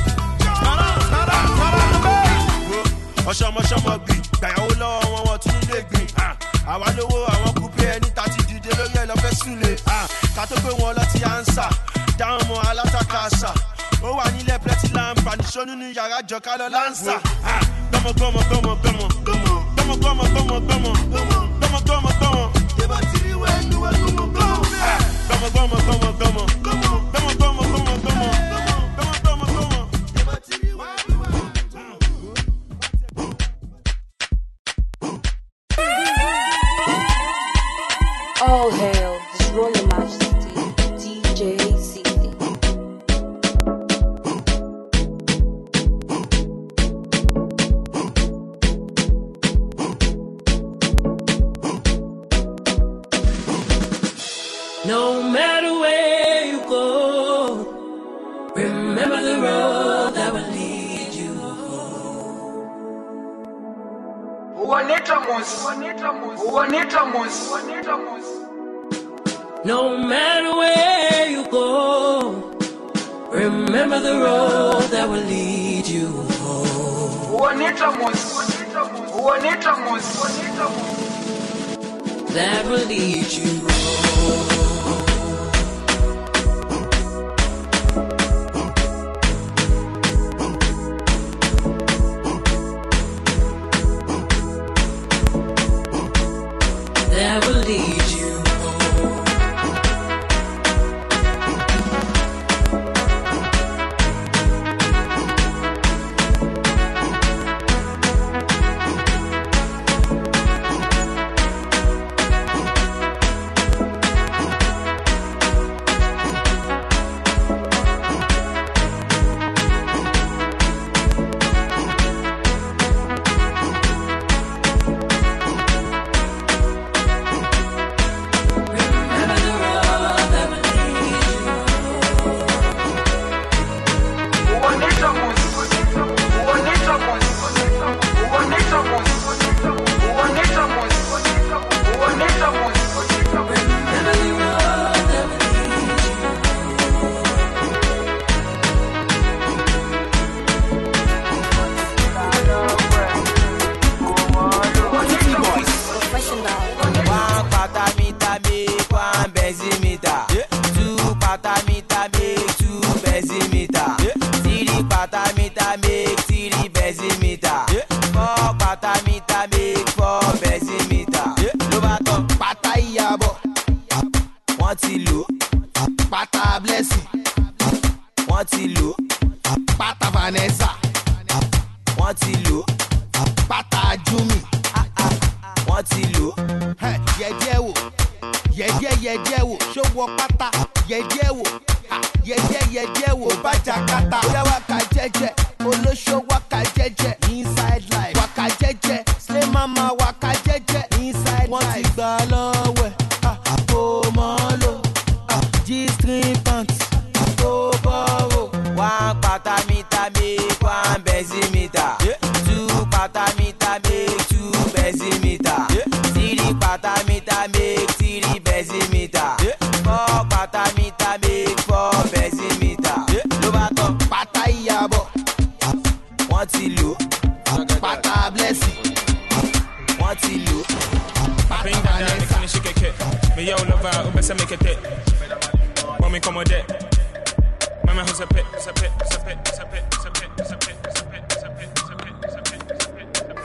ọ̀ṣọ́mọṣọ́mọ gbì gbàyàwó lọ́wọ́ wọn wọn tún lè gbìn àwa lówó àwọn kúpé ẹni tá ti dìde lórí ẹ̀ lọ́fẹ́ súnlẹ̀ ká tó gbé wọn lọ ti ànsà dáhùn mọ́ alátakà àṣà ó wà nílẹ̀ plẹ́tì láǹfà níṣó nínú yàrá jọ̀ká lọ láǹsà gbọmọ gbọmọ gbọmọ gbọmọ gbọmọ gbọmọ gbọmọ gbọmọ gbọmọ gbọmọ gbọmọ gbọmọ. Tẹ́bà tí rí wẹ́ ní wẹ́ gbọmọ gbọmọ. Gbọmọ gbọmọ gbọmọ gbọmọ gbọmọ gbọmọ gbọmọ gbọmọ gbọmọ gbọmọ gbọmọ. Tẹ́bà tí rí wẹ́ ní wẹ́ All hail His Royal Majesty DJ CD. No matter where you go, remember the road that will lead you No matter where you go, remember the road that will lead you home. That will lead you That will lead you One pata meter make one benzimeter. Two pata meter make two benzimeter. Three pata meter make three benzimeter. Four pata meter make four benzimeter. Ló bá tán pátá ìyàbọ̀, wọ́n ti lò. Pátá blessing, wọ́n ti lò. Pátá Vanessa, wọ́n ti lò. Pátá Jumi, wọ́n ti lò. yẹ̀díẹ̀ wò yẹ̀díẹ̀ yẹ̀díẹ̀ wò ṣó wọ pátá yẹ̀díẹ̀ wò ha, yẹ̀díẹ̀ yẹ̀díẹ̀ wò bàjá kátà bóyá wákà jẹ́jẹ́ olóṣó wákà jẹ́jẹ́ inside life wákà jẹ́jẹ́ slay mama wákà jẹ́jẹ́ inside life wọ́n ti gbà lọ́wọ́ ẹ̀ kò mọ́ lò g-string pants kò bọ́rọ̀. One pata meter make one benzimeter. Two pata meter make two benzimeter. Three pata meter make three benzimeter. Four pata meter make four benzimeter. Ló bá tán pátá ìyàbọ̀, wọ́n ti lò. Pátá blessing, wọ́n ti lò. Bring that down, they finna shake a kit. Me yo love out, best make a dip. When me come on deck. My man who's a pit, who's a pit, who's a pit, who's a pit, who's a pit, who's a pit, who's a pit, who's a pit, who's a pit, who's a pit, who's a pit, who's a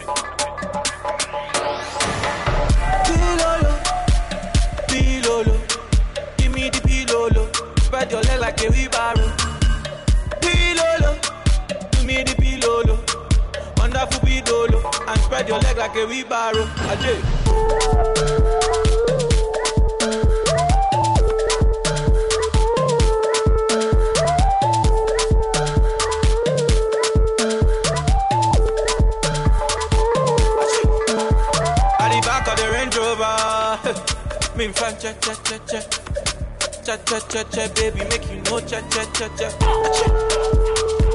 pit. Pilolo, pilolo, give me the pilolo. Spread your leg like a wheelbarrow. Pilolo, give me the pilolo. Wonderful pilolo, and spread your leg like a wheelbarrow. Ajay. At the back of the Range Rover, me fan cha cha cha cha. Cha cha cha cha, baby, make you know cha cha cha cha. Achoo.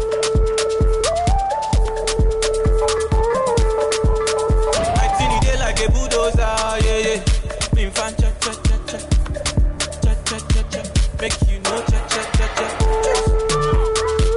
My thing it dey like a bulldozer, yeah yeah. Me fan cha cha cha cha. Cha cha cha cha. Make you know cha cha cha cha.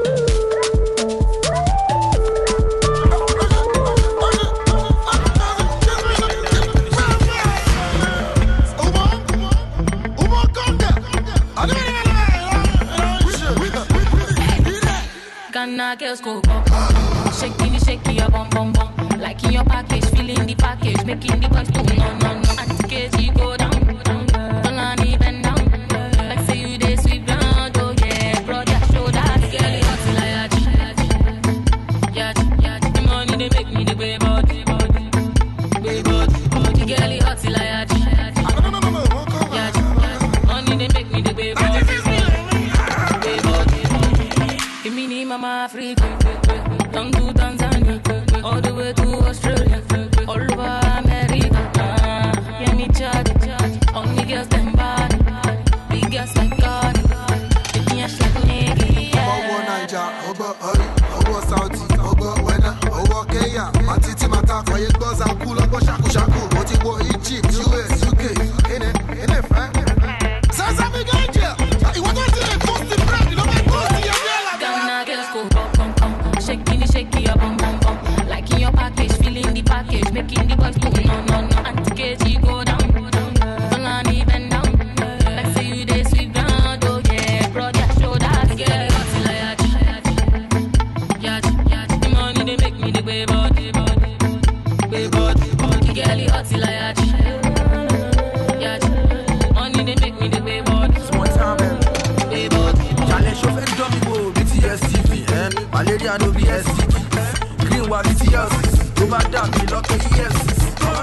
Ghana girls go bum bum bum. Shaking it, shaking your bum bum bum. Like in your package, feeling the package, making the boys boom no no no. Auntie KG go down, down. Tolani bend down. Like say you dey sweep ground, oh yeah. Brother show that girl it hot like yachi, yachi, yachi. The money they make me the way body, body, way body, body. Girl it hot like yachi, yachi, yachi. Money they make me the way body, way body, body. Give me the mama Africa, down to Tanzania, all the way to Australia, all over America. Ah, yeah, me charge, all the girls them bad, big girls like God. Take me a shot, nigga, ọwọ́ yeah. naija ọgbọ́ ọrí ọwọ́ sauti ọgbọ́ wẹ́nà ọwọ́ kenya àti tí màtá fọyín gbọ́ zanku lọ́gbọ́ ṣàkúṣàkú mo ti wọ egypt us uk ẹnẹ ẹnẹ fẹ́. sẹ́sẹ́ mi gẹ́ jẹ́ ìwọ tó ti lè tó sí bread ló máa tó sí ẹgbẹ́ ẹ̀làdẹ́. Ghana girls go bum bum bum, shaking it, shaking your bum bum bum. Like in your package, feeling the package, making the boys boom no no no. Auntie KG go down, Tolani bend down. Like say you dey sweep ground, oh yeah. Brother show that girl hot like yachi, yachi, yachi. The money they make me the way body, body, way body, body. Girl it hot like yachi, yachi. Money they make me the way body, Small time, eh? way body. Challenge show fẹ́ dán mi wò BTS TV, eh? Malaria no be STD. Green wa BTS, tó bá dà mí lọ́kẹ́ EFCC.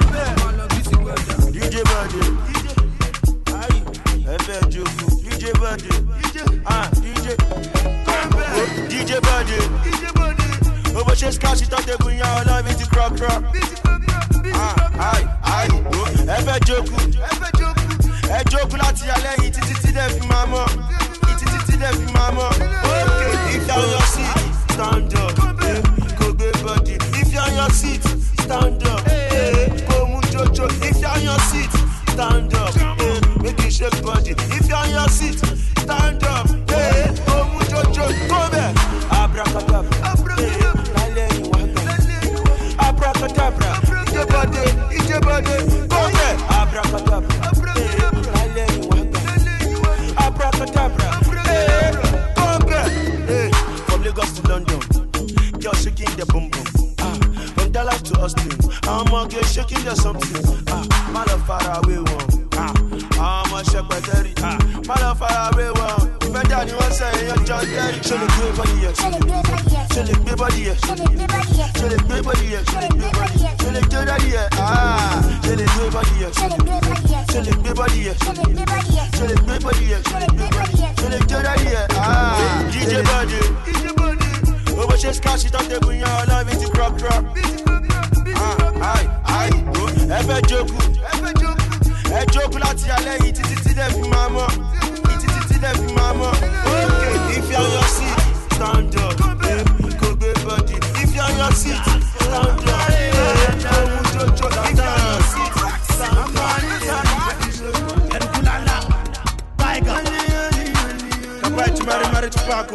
DJ Bade. Ayi, ẹ fẹ́ jogun. DJ Bade. Ah, DJ. Oh, DJ Bade. Ó bó ṣe skáṣí tó tẹ̀gùn yan ọlọ́run ti kúrọ́kúrọ́. Ah, ayi, ayi, oh, ẹ fẹ́ jogun. Ẹ jogun láti alẹ́ yìí títí tí dẹ̀ fi máa mọ̀. Títí tí dẹ̀ fi máa mọ̀. Okay, if you're on your seat, stand up. eh, Kò gbé body. If you're on your seat, stand up. eh, Kò mú jojo. If you're on your seat, stand up. eh, Make you shake body. If you're on your seat, stand up. eh, Kò mú jojo. Go there. Abracadabra. eh, lálẹ́ ìwà gbà. Abracadabra. Ije body, ije body. Go there. Abracadabra. eh, lálẹ́ ìwà gbà. Abracadabra. eh, Go there. eh, From Lagos to London, girl shaking the bum bum. Ah, from Dallas to Austin, I'm a girl shaking the something. Ah, my love far away one. Ah, I'm a shepherd Terry. Ah, my love far away one. Ìfẹ́ dà ni wọ́n sẹ́yìn yan John Terry. Ṣé lè gbé bọ́dì yẹ? Ṣé lè gbé bọ́dì yẹ? Ṣé lè gbé bọ́dì yẹ? Ṣé lè gbé bọ́dì yẹ? Ṣé lè gbé bọ́dì yẹ? Ṣé lè gbé bọ́dì yẹ? Ṣé lè gbé bọ́dì yẹ? Ah, ṣé lè gbé bọ́dì yẹ? Ṣé lè gbé bọ́dì yẹ? Ṣé lè gbé bọ́dì yẹ? Ṣé lè gbé bọ́dì yẹ? Ṣé lè gbé bọ́dì yẹ? Ṣé lè gbé bọ́dì yẹ? Ṣé lè gbé bọ́dì yẹ? Ah, DJ Bọ́dì. Ó bó ṣe skáṣí tó tẹ̀gùn yan ọlọ́run ti kúrọ́kúrọ́. Ah, ayi, ayi, oh, ẹ fẹ́ jogun. Ẹ jogun láti alẹ́ yìí títí tí dẹ̀ fi máa mọ̀. Títí tí dẹ̀ fi máa mọ̀. Okay, if you're on your seat, stand up. eh, Kò gbé body. If you're on your seat, stand up. eh, Kò mú jojo. If you're on your seat, stand up. Kapa ẹ̀ tí mari mari ti paako.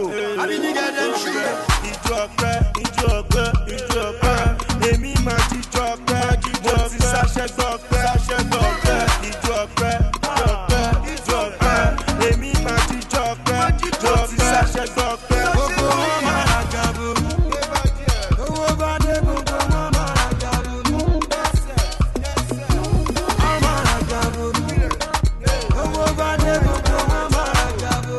Ìjọ ọpẹ́, ìjọ ọpẹ́, ìjọ ọpẹ́. Èmi máa ti jọ ọpẹ́, mo ti ṣàṣẹ gbọ́ ọpẹ́, ṣàṣẹ gbọ́ ọpẹ́. Ìjọ ọpẹ́, ìjọ ọpẹ́, ìjọ ọpẹ́. Èmi máa ti jọ ọpẹ́, mo ti ṣàṣẹ gbọ́ ọpẹ́. Gbogbo wọn máa ra gàbó. Owó bá dé gbogbo wọn máa ra gàbó. Wọ́n máa ra gàbó. Owó bá dé gbogbo wọn máa ra gàbó.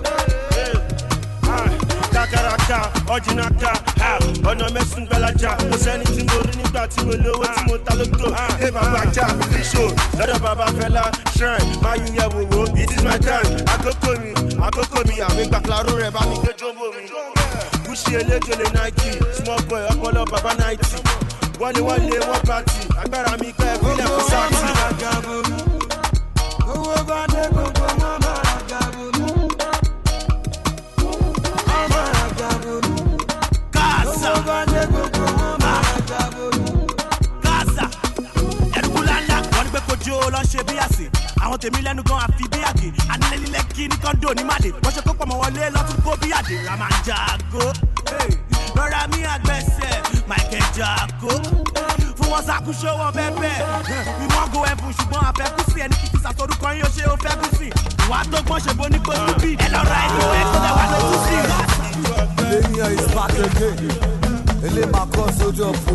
Kakaraka, ọ̀jìnàka, ọ̀nà mẹ́sùn gbalaja. Kò sẹ́ni tí mo rí nígbà tí mo lówó tí mo ta lóko. Ẹ bàbá jà, fíṣò, lọ́dọ̀ bàbá fẹ́lá, shrine, máa yí yẹ wòwò. It is my time, àkókò mi, àkókò mi, àmì gbàkúláró rẹ̀ bá mi gbé jọ́mbò mi. Gúúsì eléjòlè Nike, small boy, ọpọlọ bàbá náìtì. Wọlé wọlé wọ́n pàtì, agbára mi pẹ́ fílẹ̀ fún sáàtì. mi lẹ́nu gan àfi bí àgè anilẹ́lílẹ́ kí ní kọ́ńdò ní màdè wọ́n ṣe kó pọ̀ mọ́ wọlé lọ́tún kó bí àdè ra máa ń jago Hey, lọ́ra mi àgbẹ̀sẹ̀ michael jago fún wọn ṣàkóso wọn bẹ́ẹ̀ we wan go heaven ṣùgbọ́n àfẹ́kù sí ẹni kìkì sàtọ́dúkọ yín ó ṣe ó fẹ́ kú sí ìwà tó gbọ́n ṣe bó ní kó stupid ẹ lọ ra ìlú ẹ kó lẹ wà lójú sí i. Millennial is back again. Ele ma cause soldier pro.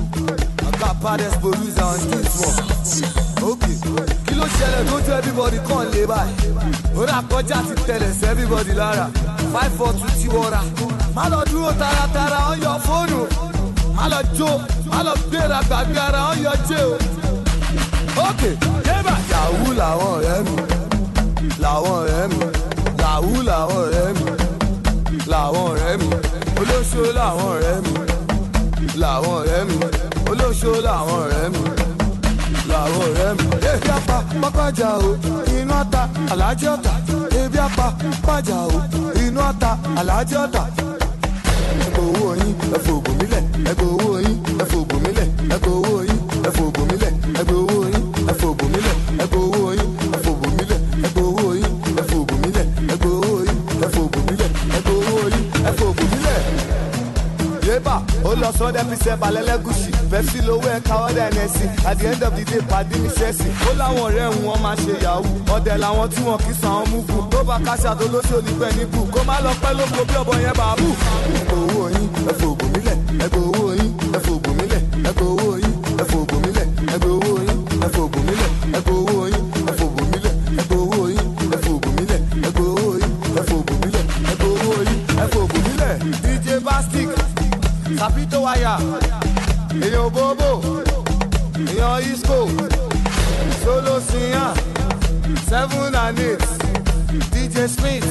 I got baddest producer on this one. Okay. Kí ló ṣẹlẹ̀ tó jẹ́ everybody kàn lé báyìí? Ó rà kọjá ti tẹ̀lẹ̀ sí everybody lára. Five four two tí wọ́n ra. Má lọ dúró taratara ó yọ fóònù. Má lọ jó, má lọ gbéra gbàgbé ara ó yọ jẹ́ o. Okay. Yébà. Yahoo làwọn ọ̀rẹ́ mi. Làwọn ọ̀rẹ́ mi. Yahoo làwọn ọ̀rẹ́ mi làwọn ọ̀rẹ́ mi olóṣó làwọn ọ̀rẹ́ mi làwọn ọ̀rẹ́ mi olóṣó làwọn ọ̀rẹ́ mi làwọn ọ̀rẹ́ mi. ebi apá pápájà o inú ata alájẹ ọ̀tà ebi apá pápájà o inú ata alájẹ ọ̀tà. ẹgbẹ́ owó yín ẹ̀fọ́ ògùn mílẹ̀ ẹgbẹ́ owó yín ẹ̀fọ́ ògùn mílẹ̀ ẹgbẹ́ owó yín ẹ̀fọ́ ògùn mílẹ̀ ẹgbẹ́ owó yín ẹ̀fọ́ ògùn mílẹ̀ ẹgbẹ́ owó yín ẹ̀fọ́ ògùn mílẹ̀ ẹgbẹ́ owó yín ẹ̀fọ́ ògùn mílẹ̀ ẹgbẹ́ owó yín ẹ̀fọ́ ògùn mílẹ̀ ẹgbẹ́ owó yín ẹ̀fọ́ ògùn mílẹ̀ yébà ó lọ sọ dẹ́ fisẹ́ balẹ̀lẹ́gùsì pepsi lówó ẹ̀ káwọ́ dẹ́ ẹnẹ́sì at the end of the day pàdé mi ṣẹ́sì ó láwọn ọ̀rẹ́ òun wọn máa ṣe yahoo ọ̀dẹ̀ làwọn tí wọn kì í san àwọn múfù tó bá káṣá tó lóṣù onígbẹ́ níbù kó má lọ pẹ́ lóko bí ọ̀bọ yẹn bàbú. ẹgbẹ́ owó yín ẹ̀fọ́ ògùn mílẹ̀ ẹgbẹ́ owó yín ẹ̀fọ́ ògùn mílẹ̀ ẹgbẹ́ owó yín ẹ̀fọ́ ògùn mílẹ̀ ẹgbẹ́ owó yín ẹ̀fọ́ ògùn mílẹ̀ ẹgbẹ́ owó yín ẹ̀fọ́ ògùn mílẹ̀ ẹgbẹ́ owó yín ẹ̀fọ́ ògùn mílẹ̀ ẹgbẹ́ owó yín ẹ̀fọ́ ògùn mílẹ̀ ẹgbẹ́ owó yín ẹ̀fọ́ ògùn mílẹ̀ dj bastic sapito waya èèyàn bobo èèyàn isco solo siyan seven and eight dj smith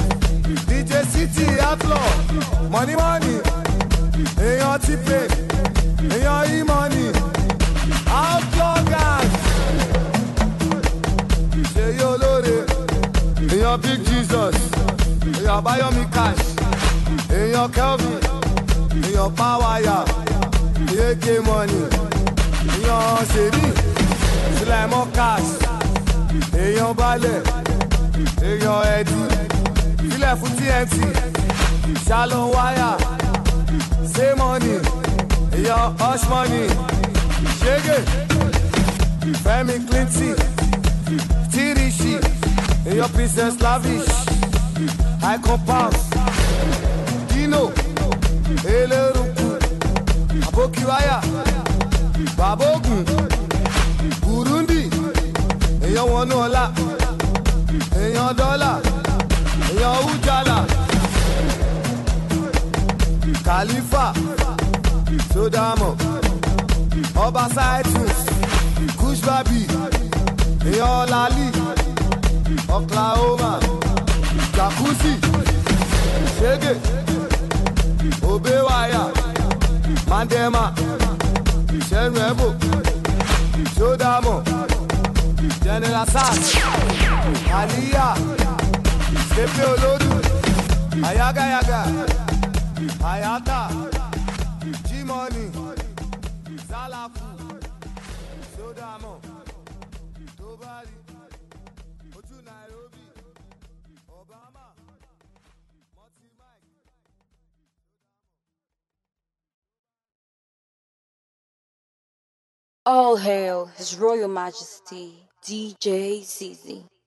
dj city outlaw money money èèyàn tipe èèyàn e-money outlaw gang ṣèyí olóore èèyàn big jesus èèyàn bayomi cash èèyàn kelvin èèyàn pàwáyà èèké money èèyàn ṣèbí sulaimon cash èèyàn balẹ̀ èèyàn ẹ̀dí sílẹ̀ fún tnt shalom wire say money èèyàn hush money ṣége fẹ́mi clinton tirishi èèyàn princess lavish icon pounds dino eléruku abokiwaya babogun burundi èèyàn wọnú ọlá èèyàn dọ́là èèyàn ujala khalifa sodamo ọba saitus kushbabi èèyàn lali oklahoma jacuzzi ṣege obewaya mandema sẹnuẹbo sodamo general sars aliya sepe olodu ayagayaga ayata jimoni zalafu sodamo tobari ojú nairobi obama. All hail His Royal Majesty DJ ZZ.